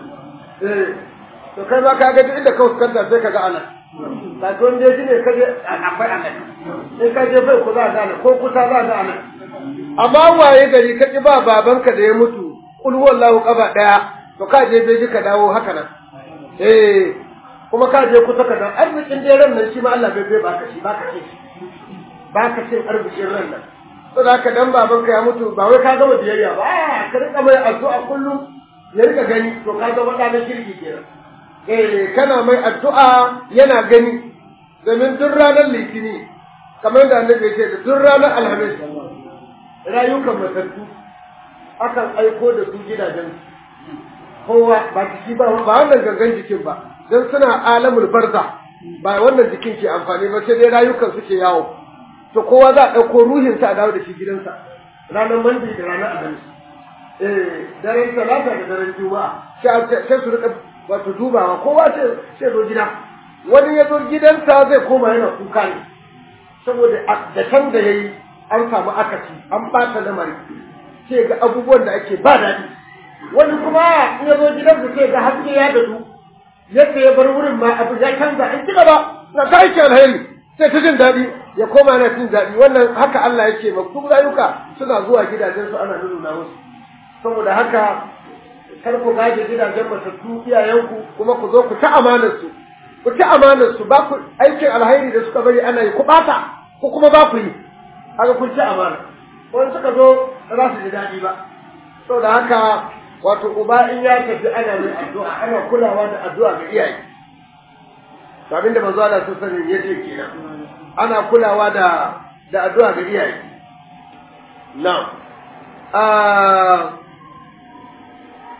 eh to kai ma ka ga duk inda ka fuskanta sai ka ga alat ka don je ne ka je akwai alat in ka je bai ku za ga alat ko kusa za ga alat amma waye gari ka ki ba babanka da ya mutu kul wallahu qaba daya to ka je bai ka dawo haka nan eh kuma ka je kusa ka dawo arzikin dai ran nan shi ma Allah bai bai baka shi baka ce baka ce arzikin ran nan to da haka dan babanka ya mutu ba wai ka gama biyayya ba ka rika mai addu'a kullum ya rika gani to ka zama ɗa na kirki kenan eh kana mai addu'a yana gani domin duk ranar litini kamar da annabi ya ce da duk ranar alhamis rayukan matattu akan aiko da su gidajen kowa ba jiki ba ba wannan gangan jikin ba don suna alamul barza ba wannan jikin ke amfani ba sai dai rayukan suke yawo to kowa za a ɗauko ruhinsa a dawo da shi gidansa ranar mandi da ranar alhamis eh daren talata da daren juma'a sai su rika wato dubawa kowa sai zo gida wani ya zo gidansa zai koma yana kuka ne saboda da can da yayi an samu akasi an bata lamari sai ga abubuwan da ake ba daɗi wani kuma in ya zo gidansa sai ga haske ya dadu yadda ya bar wurin ma abu ya canza an ci gaba na ta aiki alheri sai ta jin daɗi ya koma yana jin daɗi wannan haka Allah yake ma duk rayuka suna zuwa gidajensu ana nuna musu saboda haka kar ku gaje gidajen matattu iyayenku kuma ku zo ku ta amanar su ku ta amanar su ba ku aikin alhairi da suka bari ana yi ku bata ku kuma ba ku yi haka kun ci amana wani suka zo ba za su ji daɗi ba saboda haka wato uba in ya tafi ana mai addu'a ana kulawa da addu'a ga iyaye to abinda manzo Allah sun sani yace kenan ana kulawa da da addu'a ga iyaye na'am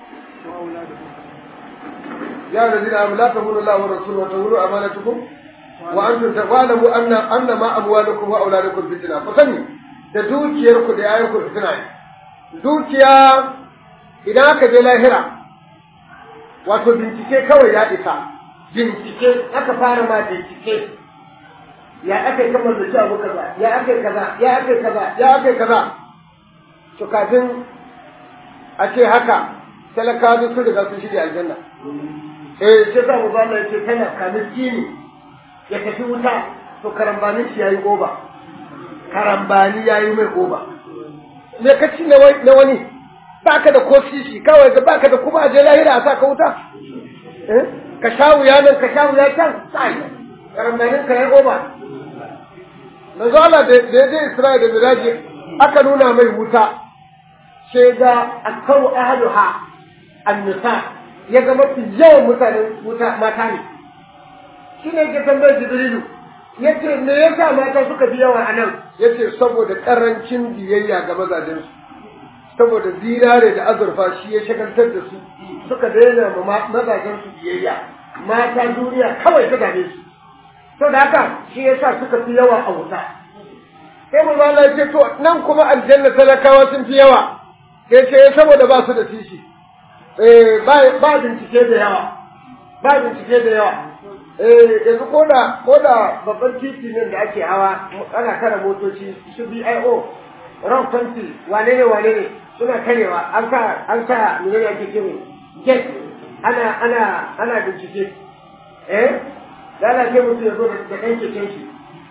يا الذين آمنوا لا تقولوا الله ورسوله وتقولوا أمانتكم wa antum ta'lamu anna anna ma amwalukum wa auladukum fitna ku sani da dukiyarku da yayanku fitina ne dukiya idan aka je lahira wato bincike kawai ya isa bincike aka fara ma bincike ya aka yi kamar da ci abu kaza ya aka yi kaza ya aka yi kaza ya aka yi kaza to kafin a ce haka talakawa duk sun riga sun shirya aljanna eh sai sa mu Allah ya ce kana kamin kini ya tafi wuta to karambanin shi yayi goba karambani yayi mai goba me ka ci na wani baka da ko sisi kawai da baka da kuma aje lahira a saka wuta eh ka sha wuya nan ka sha wuya can sai karambanin ka yayi goba manzo Allah da da Isra'ila da Miraji aka nuna mai wuta sai ga akau ahluha annisa ya ga mafi yawan mutanen wuta mata ne shi ne ke tambayar jibrilu ya ce me yasa mata suka fi yawa a nan ya ce saboda ƙarancin biyayya ga mazajensu saboda zinare da azurfa shi ya shagaltar da su suka daina ma mazajensu biyayya mata duniya kawai ta dame su to da haka shi yasa suka fi yawa a wuta sai mu ya ce to nan kuma aljanna talakawa sun fi yawa sai ce saboda ba su da tishi eh ba bincike da yawa ba bincike da yawa eh yanzu ko da ko da babban titi nan da ake hawa ana kara motoci su BIO ran fanti wane ne wane ne suna karewa an sa an sa menene ake kire get ana ana ana bincike eh lalace mutum ya zo da ɗan keken shi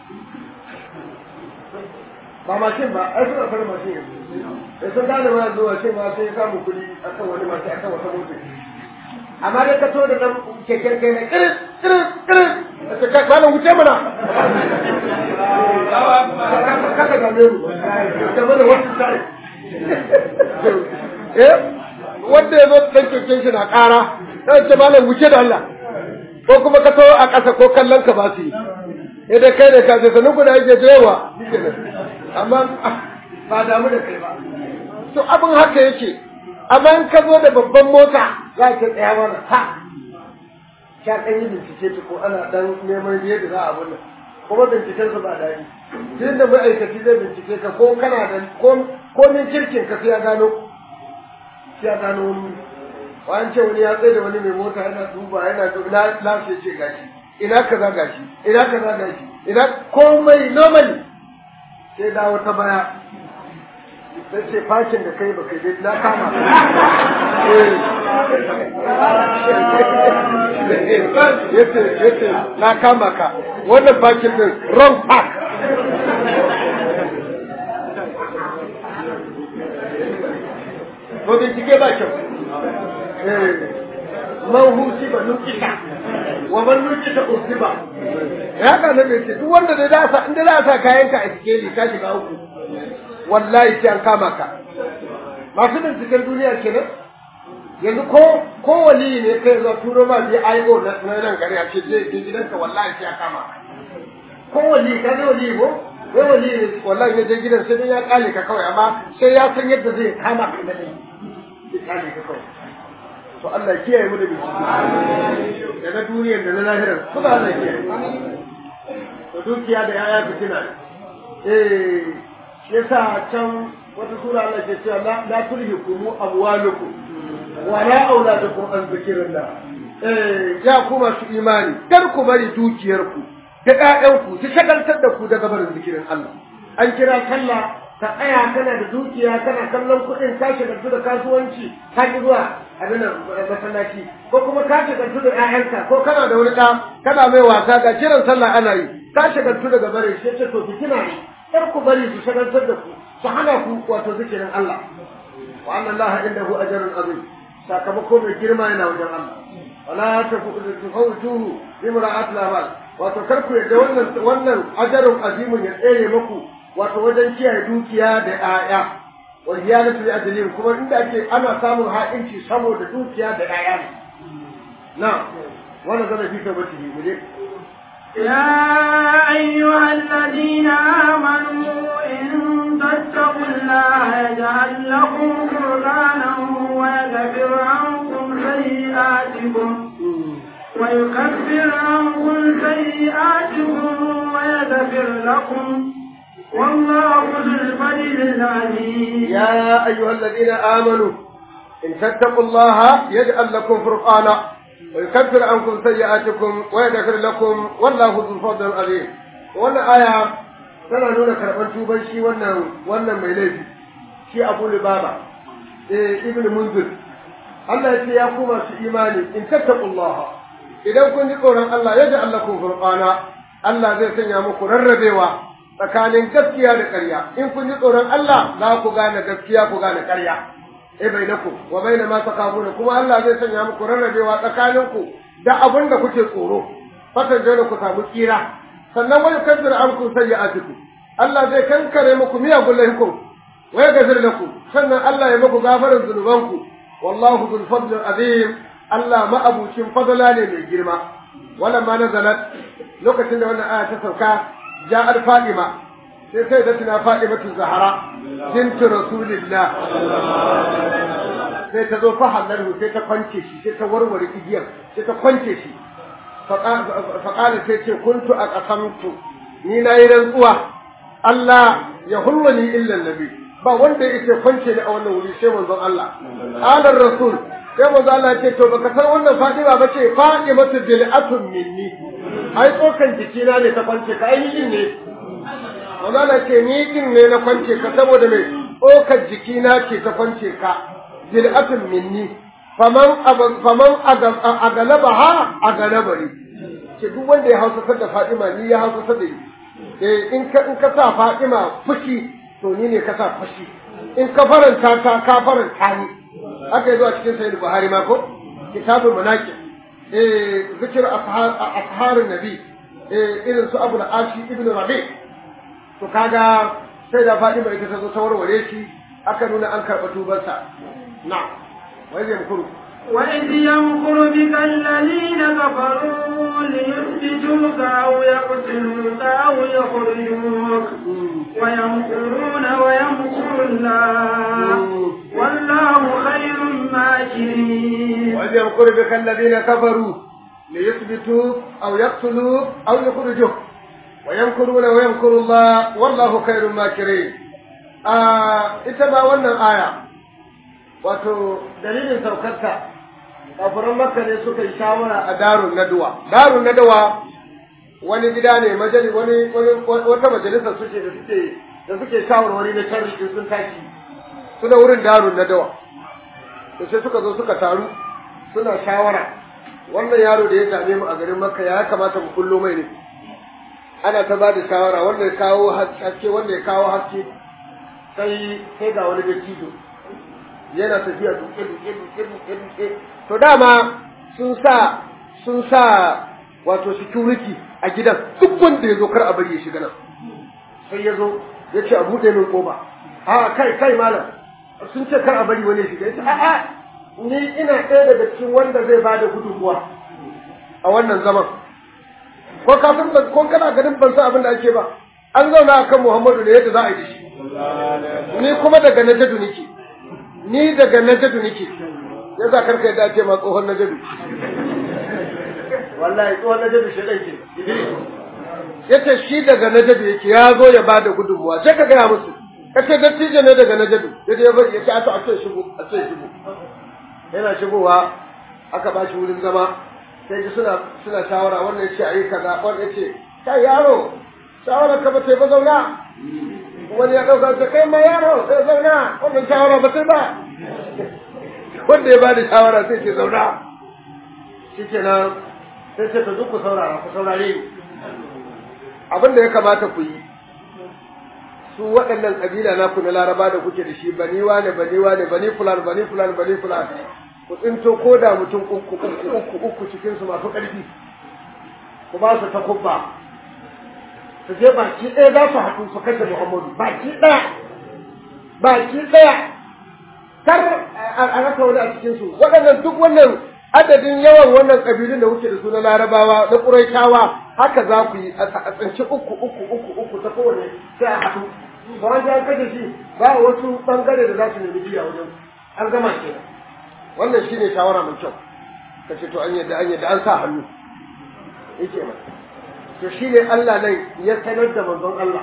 ba mashin ba ai suna fara mashin yanzu da sun gane ma zuwa ce ma sai samu kuɗi akan wani mashin akan wata mota amma dai ka to da nan keken kai na kirin kirin kirin da ka kana wuce mana kaka game mu game da wasu sai eh wanda ya zo dan keken shi na ƙara sai ce malam wuce da Allah ko kuma ka to a ƙasa ko kallon ka ba su yi idan kai da ka ce sanin ku da yake da yawa amma ba damu da kai ba to abin haka yake amma in ka zo da babban mota za ka tsaya mana ha ka ɗan yi bincike ta ko ana ɗan neman yadda za a wannan kuma binciken su ba daɗi duk da ma'aikaci zai bincike ka ko kana da ko min kirkin ka sai ya gano sai ya gano wani wani ce wani ya tsaye da wani mai mota yana duba yana duba na lafiya ce gashi ina kaza gashi ina kaza gashi ina komai normally sai dawo ta baya sai ce fashin da kai baka dai na kama yace yace na kama ka wannan fashin din wrong park ko bincike ba kyau man huci ba nukita wa man nukita usiba ya ka nan ce duk wanda da za sa inda za sa kayan ka a sikeli ka shiga uku wallahi sai an kama ka masu binciken duniya kenan yanzu ko ko wali ne kai zo turo ma bi IO na nan gari a ce je je gidanka wallahi sai an kama ka ko wali ka ne wali ko ko wali ne wallahi ne je gidan sai ya kale ka kawai amma sai ya san yadda zai kama ka da ne sai kale ka kawai to Allah ya kiyaye mu da bincike da na duniyar da na lahirar kuma Allah ya kiyaye to dukiya da yaya fitina eh yasa can wata sura Allah ke cewa la la tulhikum amwalukum wa la auladukum an zikrillah eh ya kuma su imani kar ku bari dukiyarku da ƴaƴanku su shagaltar da ku daga barin zikirin Allah an kira sallah ka tsaya kana da dukiya kana kallon kuɗin ka shagaltu da kasuwanci ka ki zuwa abin masallaci ko kuma ka shagaltu da ƴaƴanka ko kana da wani ɗa kana mai wasa ga kiran sallah ana yi ka shagaltu daga barin shi ce to fitina ne kar ku bari su shagaltar da ku su hana ku wato zikirin Allah wa anna Allah indahu ajrun azim sakamako mai girma yana wajen Allah wala tafawtuhu bi mura'at al wato kar ku yadda wannan wannan ajrun azimun ya tsere muku wato wajen kiyaye dukiya da 'ya'ya wal hiyanatu li ajlin kuma inda ake ana samun ha'inci saboda dukiya da 'ya'ya ne na wannan zan fi tabbati mu je يا أيها الذين آمنوا إن تتقوا الله يجعل لكم قرآنا ويغفر عنكم سيئاتكم ويكفر عنكم سيئاتكم ويغفر لكم والله ذو الفضل العظيم يا أيها الذين آمنوا إن تتقوا الله يجعل لكم فرقانا ويكفر عنكم سيئاتكم ويغفر لكم والله ذو الفضل العظيم wannan aya tana nuna karɓar tuban shi wannan wannan mai laifi shi Abu Lubaba eh Ibn Munzir Allah ya ce ya ku masu imani in tattaqullaha idan kun ji tsoron Allah ya ji Allah kun furqana Allah zai sanya muku rarrabewa tsakanin gaskiya da ƙarya in kun ji tsoron Allah za ku gane gaskiya ku gane ƙarya eh bainakum wa baina ma takabuna kuma Allah zai sanya muku rarrabewa tsakaninku da abin da kuke tsoro fatan dole ku samu kira sannan wani kaddar anku sayyi'atikum Allah zai kankare muku miyagun laifukum wa yaghfir lakum sannan Allah ya muku gafarin zunubanku wallahu dhul fadl azim Allah ma'abucin fadala ne mai girma wannan ma nazalat lokacin da wannan aya ta sauka ja'ar Fatima sai sai da tuna Fatima Zahra bint Rasulillah sai ta zo fa halallahu sai ta kwance shi sai ta warware igiyar sai ta kwance shi faƙala sai ce kuntu a ƙasamtu ni na yi rantsuwa Allah ya hulwani illan nabi ba wanda yake kwance ni a wannan wuri sai manzon Allah alar rasul sai manzon Allah ya ce to baka san wannan Fatima ba ce Fatimatu bil'atun minni ai tsokan jikina ne ta kwance ka ai ni ne manzon Allah ce ni din ne na kwance ka saboda me tsokan jikina ce ta kwance ka bil'atun minni faman faman agalabaha agalabari ce duk wanda ya hausa da Fatima ni ya hausa da ni eh in ka in ka sa Fatima fushi to ni ne ka sa fushi in ka faranta ta ka faranta ni aka yi zuwa cikin sahih Buhari ma ko kitabul manaqib eh zikr ashar ashar nabi eh irin su Abu al-Ashi ibn Rabi to kaga sai da Fatima ita ta zo ta warware shi aka nuna an karɓa tubarsa na'am وإذ يمكر وإذ يمكر بك الذين كفروا ليثبتوك أو يقتلوك أو يخرجوك ويمكرون ويمكر الله والله خير الماكرين وإذ يمكر بك الذين كفروا ليثبتوك أو يقتلوك أو يخرجوك ويمكرون ويمكر الله والله خير الماكرين آه إتبع ونن آية wato dalilin saukarta kafiran makka ne suka yi shawara a darun naduwa darun naduwa wani gida ne majali wani wata majalisa suke da suke da suke shawarwari na sharri in sun tashi suna wurin darun naduwa to sai suka zo suka taru suna shawara wannan yaro da ya dame mu a garin makka ya kamata mu kullo mai ne ana ta ba da shawara wanda ya kawo haske wanda ya kawo haske sai sai ga wani dattijo yana tafiya duke duke duke duke duke to dama sun sa sun sa wato security a gidan duk wanda ya zo kar a bari ya shiga nan sai ya zo ya ce a buɗe min koba a kai kai malam sun ce kar a bari wani ya shiga ya ce a'a ni ina ɗaya daga cikin wanda zai ba da gudunmuwa a wannan zaman ko ka san ko kana ganin ban san abin da ake ba an zauna akan Muhammadu da yadda za a yi shi ni kuma daga najadu nake ni daga najadu nake ya za karka yadda ce ma tsohon najadu wallahi tsohon najadu shi ɗan ke ya ce shi daga najadu yake ya zo ya bada gudunmuwa sai ka gaya musu ka ce dattijo ne daga najadu ya je ya bari ya ce a to a ce shigo a ce shigo yana shigowa aka ba shi wurin zama sai ji suna suna shawara wannan ya ce a yi kaza wannan ya ce kai yaro shawara ka ba ta yi ba zauna wani ya ɗauka ta kai ma yaro sai zauna wannan shawara ba sai ba wanda ya bada shawara sai ce zauna shi ke nan sai ce ta duk ku saurara ku saurare abin da ya kamata ku yi su waɗannan ƙabila na ku na laraba da kuke da shi bani wane bani wane bani fulan bani fulan bani fulan ku tsinto ko da mutum uku uku uku uku cikin su masu ƙarfi ku ba su takubba su je baki ɗaya za su haɗu su kashe Muhammadu baki ɗaya baki ɗaya kar a rasa wani a cikin su waɗannan duk wannan adadin yawan wannan ƙabilun da kuke da su na larabawa na ƙuraishawa haka za ku yi a tsinci uku uku uku uku ta kowane sai a haɗu ba an an kashe shi ba wasu ɓangare da za su nemi biya wajen an gama ke wannan shine shawara mai kyau ka ce to an yadda an yadda an sa hannu yake mai to shi ne Allah nan ya sanar da manzon Allah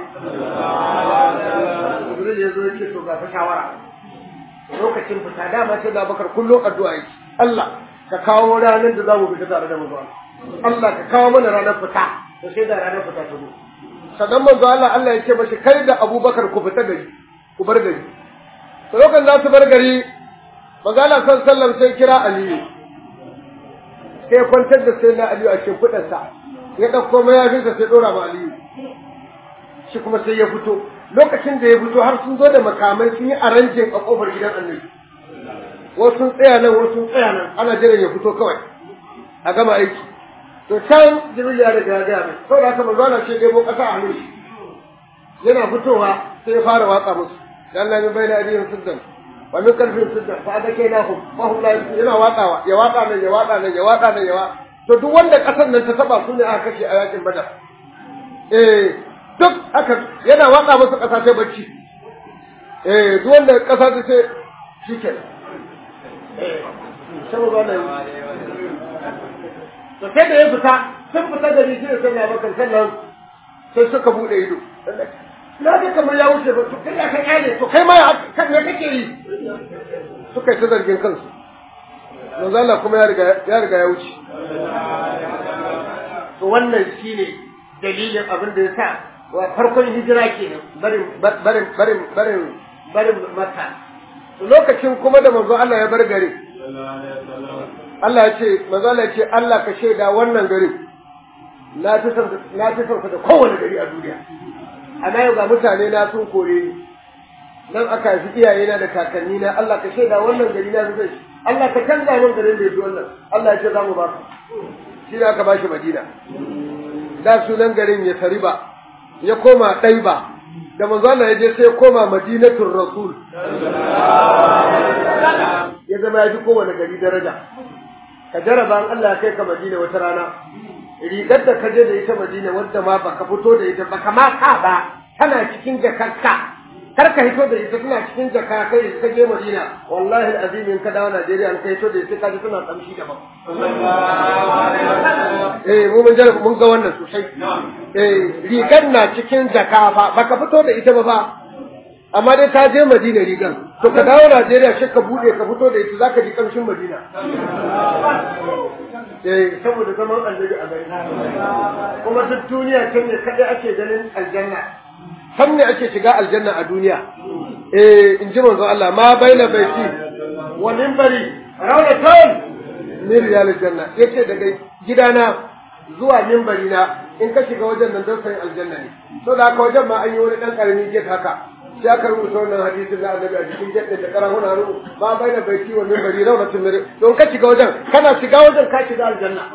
Jibril ya zo ya ce to ga ta shawara lokacin fita dama sai da bakar kullum addu'a yake Allah ka kawo ranar da za mu fita tare da manzon Allah ka kawo mana ranar fita to sai da ranar fita ta zo sannan manzo Allah Allah ya ce mashi kai da Abubakar ku fita gari ku bar gari to lokacin za su bar gari manzo Allah sallallahu alaihi wasallam sai kira Aliyu sai ya kwantar da sai na Aliyu a cikin kudansa ya dauko mayafinsa sai dora ma Aliyu shi kuma sai ya fito lokacin da ya fito har sun zo da makamai sun yi aranjin a kofar gidan Annabi wasu sun tsaya nan wasu sun tsaya nan ana jiran ya fito kawai a gama aiki to can jibril ya riga ya gaya mai saboda haka manzo Allah ce debo kasa a hannun shi yana fitowa sai ya fara waka musu dan Allah min bayna adiyyin siddan wa min kalfin siddan fa adakainahum fa hum la yana wakawa ya waka nan ya waka nan ya waka nan ya waka to duk wanda kasar nan ta taba su ne aka kashe a yakin badar eh duk haka yana waka musu kasa sai bacci eh duk wanda kasa ta ce shikenan eh saboda wannan to sai da ya fita sun fita da ni sai sai Abubakar sannan sai suka bude ido na ga kamar ya wuce ba to kai ka kyale to kai ma kan me kake yi suka yi ta zargin kansu manzo Allah kuma ya riga ya riga ya wuce to wannan shine dalilin abin da ya sa wa farkon hijira kenan barin barin barin barin barin Makka to lokacin kuma da manzo Allah ya bar gari Allah ya ce manzo Allah ya ce Allah ka shaida wannan gari na fi son na fi son da kowane gari a duniya amma yau ga mutane na sun kore ni nan aka haifi iyaye na da kakanni na Allah ka shaida wannan gari na fi son shi Allah ka canza min garin da ya fi wannan Allah ya ce za mu ba shi ne aka ba shi Madina da sunan garin ya tariba ya koma ɗaiba da manzo Allah ya je sai ya koma Madinatul Rasul ya zama ya fi kowane gari daraja ka jaraba an Allah ya kai ka Madina wata rana rigar da ka je da ita Madina wadda ma baka fito da ita baka ma ka ba tana cikin jakarka kar ka hito da ita tana cikin jaka kai ka je Madina wallahi alazim in ka dawo Najeriya an kai to da ita ka ji tana kamshi daban eh mu mun jaraba mun ga wannan sosai eh rigar na cikin jaka fa baka fito da ita ba ba amma dai ta je Madina rigan to ka dawo Najeriya shi ka bude ka fito da ita zaka ji kamshin Madina eh saboda zaman annabi a gari kuma duk duniya can ne kadai ake ganin aljanna san ne ake shiga aljanna a duniya eh in ji manzon Allah ma baina baiti wa minbari rawatan min riyal janna yace daga gidana zuwa minbari na in ka shiga wajen nan don sayin aljanna ne so da haka wajen ma an yi wani dan karami get haka sai aka rubuta wannan hadisin da annabi a cikin jaddin da karahuna hannu ba bai da baiti wa minbari rawnatin min don ka shiga wajen kana shiga wajen ka shiga aljanna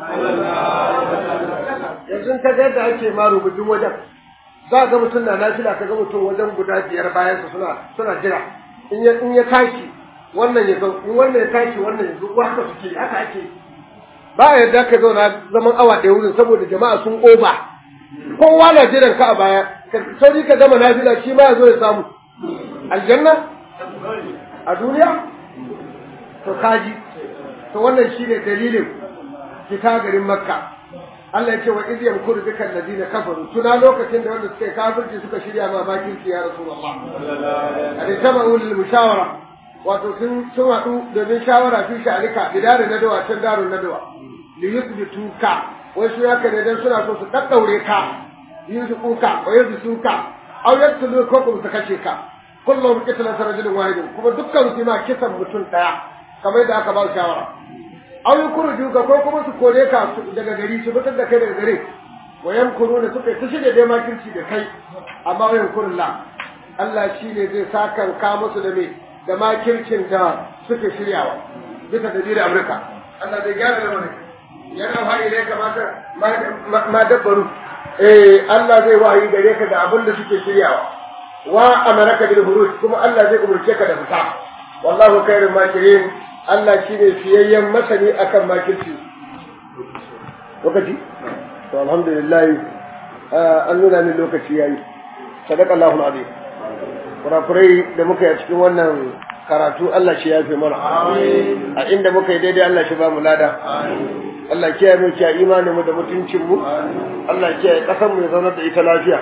yanzu ka ga yadda ake ma rubutun wajen za ga mutum na nafila ka ga mutum wajen guda biyar bayan su suna suna jira in ya in ya tashi wannan ya zo in wannan ya tashi wannan ya zo haka suke haka ake ba a yarda ka zauna zaman awa ɗaya wurin saboda jama'a sun oba kowa na jiran ka a baya sauri ka gama nafila shi ma ya zo ya samu aljanna a duniya to kaji to wannan shine dalilin fita garin makka Allah ya ce wa idh yamkuru bika alladhina kafaru tuna lokacin da wanda suka yi kafirci suka shirya ma bakin ya rasulullah alai tabu lil mushawara wato sun sun hadu domin shawara fi sha'alika bidare nadawa can darun nadawa li yuthbituka wai su yaka ne dan suna so su daddaure ka yuzukuka wa yuzuka aw yaqtulu ko kuma su kashe ka kullum qitlan rajulin wahidin kuma dukkan su ma kisan mutum daya kamar da aka ba shawara aw yukhruju ka ko kuma su kore ka daga gari su fitar da kai daga gari wa yamkuruna suka ta shirya dai makirci da kai amma wa yamkurullah Allah shine zai sakan ka musu da me da makircin da suke shiryawa bisa da dire Amurka Allah zai gyara lamarin yana wahayi ne kamata ma dabbaru eh Allah zai wahayi gare ka da abin da suke shiryawa wa amaraka bil huruj kuma Allah zai umurce ka da fita wallahu khairul makirin Allah shi ne fiyayyen masani akan makirci lokaci to alhamdulillah an nuna min lokaci yayi sadaka Allahu azim kurakurai da muka yi a cikin wannan karatu Allah shi yafe mana a inda muka yi daidai Allah shi ba mu lada Allah kiyaye mu kiyaye imanin mu da mutuncin mu Allah kiyaye kasar mu ya zauna da ita lafiya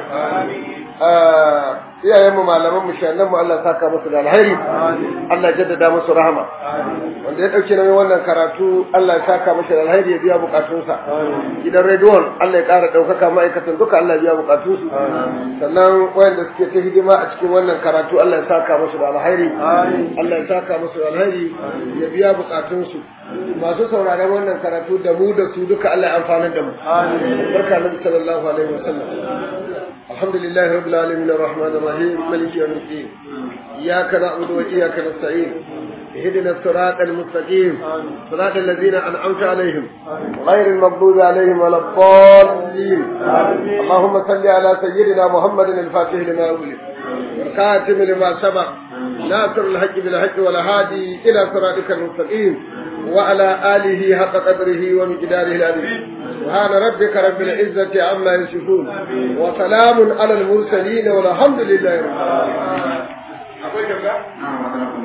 iyayen mu malaman mu shannan mu Allah saka musu da alheri Allah jaddada musu rahama wanda ya dauke nauyin wannan karatu Allah ya saka musu da alheri ya biya bukatunsa gidan rediyon Allah ya ƙara ɗaukaka ma'aikatan duka Allah ya biya bukatunsu sannan wayanda suke ta hidima a cikin wannan karatu Allah ya saka musu da alheri Allah ya saka musu da alheri ya biya bukatunsu masu sauraron wannan karatu da mu da su duka Allah ya amfanar da mu barka nabi sallallahu alaihi wasallam الحمد لله رب العالمين الرحمن الرحيم مالك يوم الدين إياك نعبد وإياك نستعين اهدنا الصراط المستقيم صراط الذين أنعمت عليهم غير المغضوب عليهم ولا الضالين اللهم صل على سيدنا محمد الفاتح لما أولد والخاتم لما سبق ناصر الحق بالحق والهادي إلى صراطك المستقيم وعلى آله حق قدره ومقداره العظيم سبحان ربك رب العزة عما يصفون وسلام على المرسلين والحمد لله رب العالمين